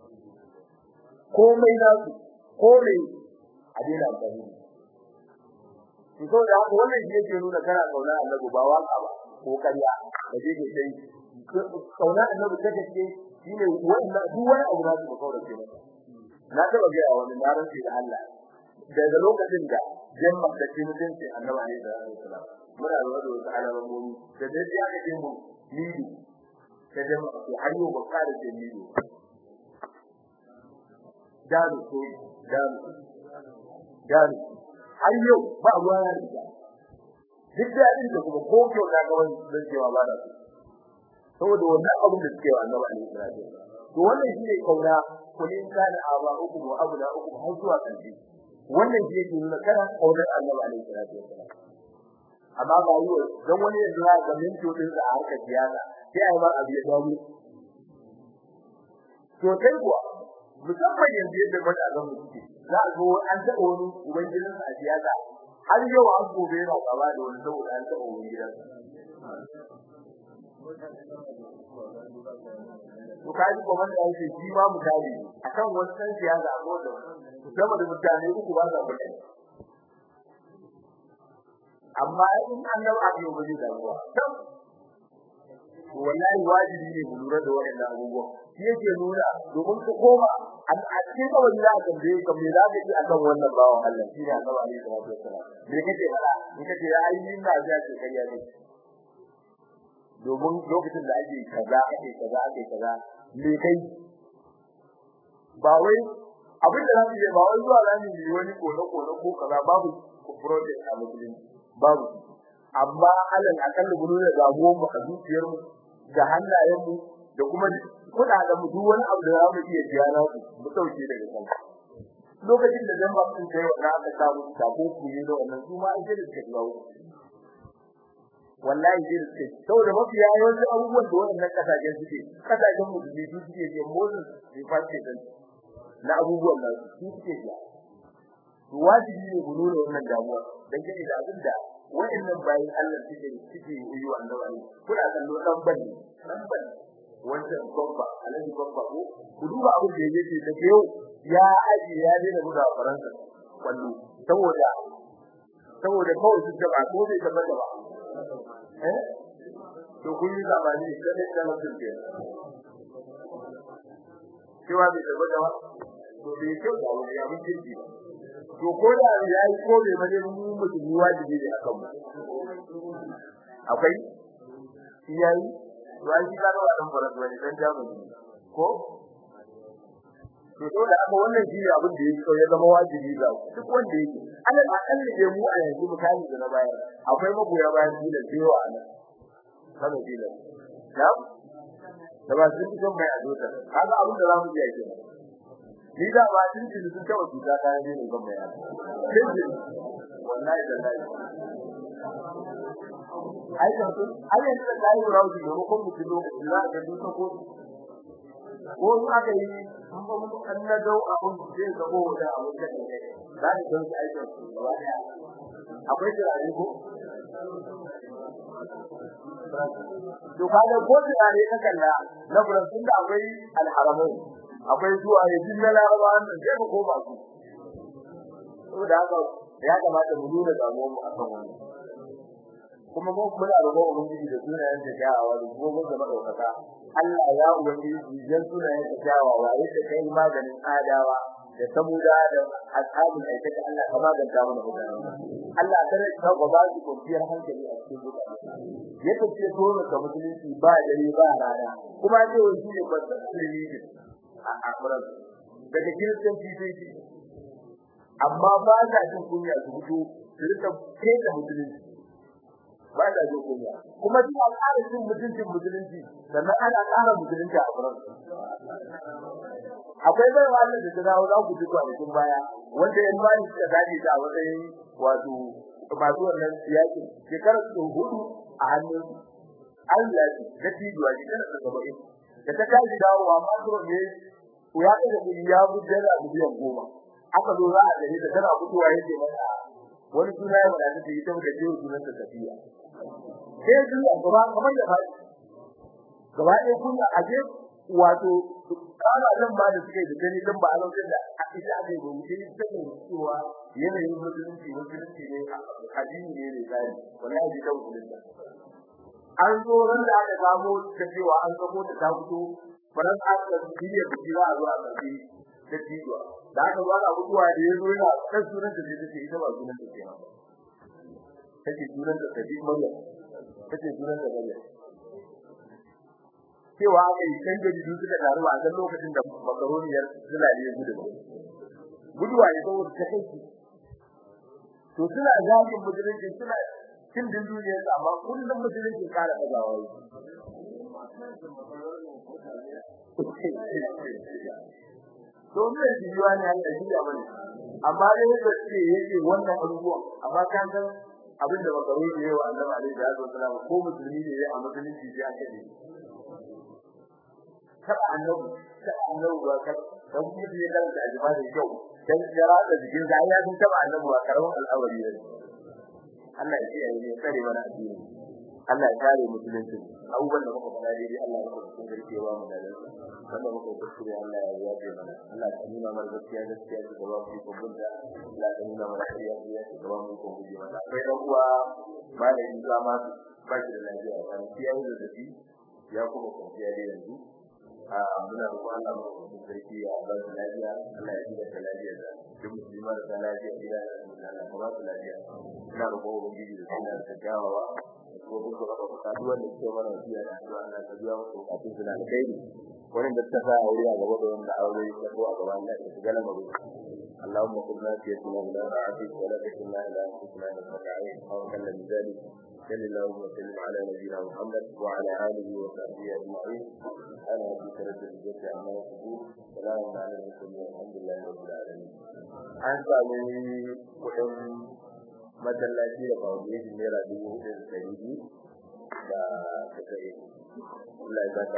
komai na su komai a daina amfani da shi to da haka wannan shi yake nuna kana kauna annabi ba waka ba ko kariya da je ke sai kauna annabi ta gaske shine wannan duk wani abu da su kaura ce masa na taba ga wani na rantsi da Allah daga lokacin da jamma da ke mutunci annabi ne da Allah muna da wani wata alamomi da dai ya ga mu nidu da jamma ko har yau ba kare da nidu dalu ko dalu dalu har yau ba ruwa ya riga duk da din da kuma ko kyau na ga wani dan cewa ba da saboda wannan abin da suke wa annabi alaihi salatu to wannan shine kauna kullin kana aba uku wa abuna uku har zuwa kanji wannan shi yake nuna kana kaunar annabi alaihi salatu amma ba yi dan wani yanzu ya ga min to din da harkar siyasa sai ai ma abu ya dawo to kai kuwa musamman yanzu yadda matasan mu suke za a zo an taɓa wani ubangidansa a siyasa har yau an gobe yana gaba da wani saboda an taɓa ubangidansa to kaji kuma da yake shi ma mutane akan wannan siyasa ko da sama da mutane uku ba za ku amma in Allah a yi wani damuwa wallahi wajibi ne mu lura da wannan abubuwa shi yake nuna domin ku koma a cikin kawai za ka tambaye ka me za ka yi akan wannan bawan Allah shi ne Allah alaihi salatu wassalam me kake fara me kake ya yi ina ga ce kariya ne domin lokacin da ake kaza ake kaza ake kaza me kai ba wai abin da zamu yi ba wai zuwa zamu yi wani kone kone ko kaza babu project a musulunci babu amma alal akalla gudu da gamuwa mu a zuciyar mu da hannayen mu da kuma kudaden mu duk wani abu da zamu iya biya na su mu dauke daga kan lokacin da zamba sun kai wannan aka samu sako ku ne da wannan su ma an ce da suka dawo wallahi sai da suke saboda mafi yawancin abubuwan da wannan kasashen suke kasashen musulmi su suke biyan motsin su fashe dan na abubuwan nan su suke biya to wajibi ne mu nuna wannan damuwa dan kake da abin da wa'annan bayin Allah suke suke yi wa annabi kuna kallo dan bane dan bane wancan babba alaji babba ko ku duba abin da yake da yau ya aji ya dena buga faransa wallo saboda saboda kawai su ba ko bai tabbata ba eh to kun yi zamani da ne da mutum ke cewa bai tabbata ba to bai kyau da wani abin kirki ba to ko da ya yi ko bai bane mu mutum wajibi ne akan mu akwai yayi wai shi kaga wannan faras wani dan jamani ko to dole aka wannan shi abin da yake ya zama wajibi ga duk wanda yake alal akalli da mu a yanzu misali da na bayar akwai magoya bayan dole cewa anan kana dole na da ba su cikin mai adota kaga abin da zamu iya kenan ni da ba din din sun tawo su da kai ne ban mai adota wallahi da wallahi aikin su ai yanzu da kai rawu ne ko mutum lokaci za ka duka ko ko in aka yi an na dau abun zai zabo da abun da ne za ka san su aikin su gaba daya akwai turare ko to kaga ko turare ka kalla na furan tun da akwai alharamai akwai zuwa ya jin na laraba wannan sai ka koma su saboda haka ya kamata mu nuna damuwar mu akan wannan kuma mu muna roƙon ubangiji da sunayen da kyawawa da gobe da madaukaka Allah ya ubangiji dan sunayen da kyawawa yadda kai maganin adawa da samuda da ashabul aikata Allah ka maganta mana mutane Allah tare ka ba su kwanciyar hankali a cikin mutane yake ce dole ka musulunci ba dare ba rana kuma ce wani ne kwanta ne a akuran daga kiristanci sai amma ba ta jin kunya su fito su rika kai da musulunci ba ta jin kunya kuma shi a ƙara cin mutuncin musulunci sannan ana ƙara musulunci a kuran akwai bai wannan da ta dawo za ku ji kwanakin baya wanda yan bani suka gaji ta a matsayin wato masu wannan siyaki shekarar su hudu a hannun Allah ya tijuwa shekarar su saba'in da ta tashi dawowa ma to ne ya ɗaga kuɗi ya buɗe da miliyan goma aka zo za a gare ta tana fitowa yake mata wani suna ya wadata ta yi ta da jiwo sunan ta tafiya sai su a gaba kamar da faɗi gaba ɗaya kun a je wato kana nan ba da suke da gani dan ba a lokacin da ita ake gobe sai ta ne cewa yanayin musulunci musulunci ne addini ne ne tsari wallahi da musulunci an zo ran da aka samu ta cewa an samu ta ta fito faran aka shirya da za a zo a tafi da tijuwa da aka zo ana mutuwa da yazo yana kan sunan da zai ce ita ba sunan da kenan take sunan da take Maryam take sunan da Maryam cewa aka yi kan gari duk suka taru a kan lokacin da makaroniyar zulali ya gudu guduwa ne saboda ta kai to suna zagin musulunci suna cin din duniyar amma kullum musulunci kara kazawa yi to ne jiwa ne Allah shi ya bane amma dai yake ce yake wannan abubuwa amma kan san abin da makaroni ne wa Allah alaihi wasallam ko musulmi ne a musulunci sai aka yi kada annabi kada annabi ba ka dan mutum ya karanta ajima da kyau dan jira da jikin sa ya san taba annabi ba karamin al'awari ne Allah ya kiyaye ne kare mana addini Allah ya kare musulunci abubuwan da muka fara dai Allah ya kusa garkewa mu da lafiya wanda muka kuskure Allah ya yaje mana Allah ya nuna mana gaskiya gaskiya da gaba mu ko bunda Allah ya nuna mana gaskiya gaskiya da gaba mu ko buje mana akwai dan uwa malami zama ba shi da lafiya kan kiyaye da dafi ya kuma kwanciya da yanzu a muna roƙon Allah mu sarki ya ba su lafiya Allah ya ji da lafiya da duk musulma da lafiya gida da Allah ka ba su lafiya ina roƙon ubangiji da sunan da gawawa ko duk da ba ka duwa da ke mana biya da addu'a Allah ka biya musu bukatun su da kai wannan da ta sa aure a gaba da wanda aure ya ko a gaban Allah ya shiga lamarin اللهم خذ ناسيتنا من طاعتك ولا تكلنا الى انفسنا انك عين او كلا من ذلك صل اللهم وسلم على نبينا محمد وعلى اله وصحبه اجمعين انا ربك رب العزه عما يصفون سلام على المرسلين والحمد لله رب العالمين an sami kudin masallaci da foundation naira dubu hudu da ɗari biyu da suka yi Allah ya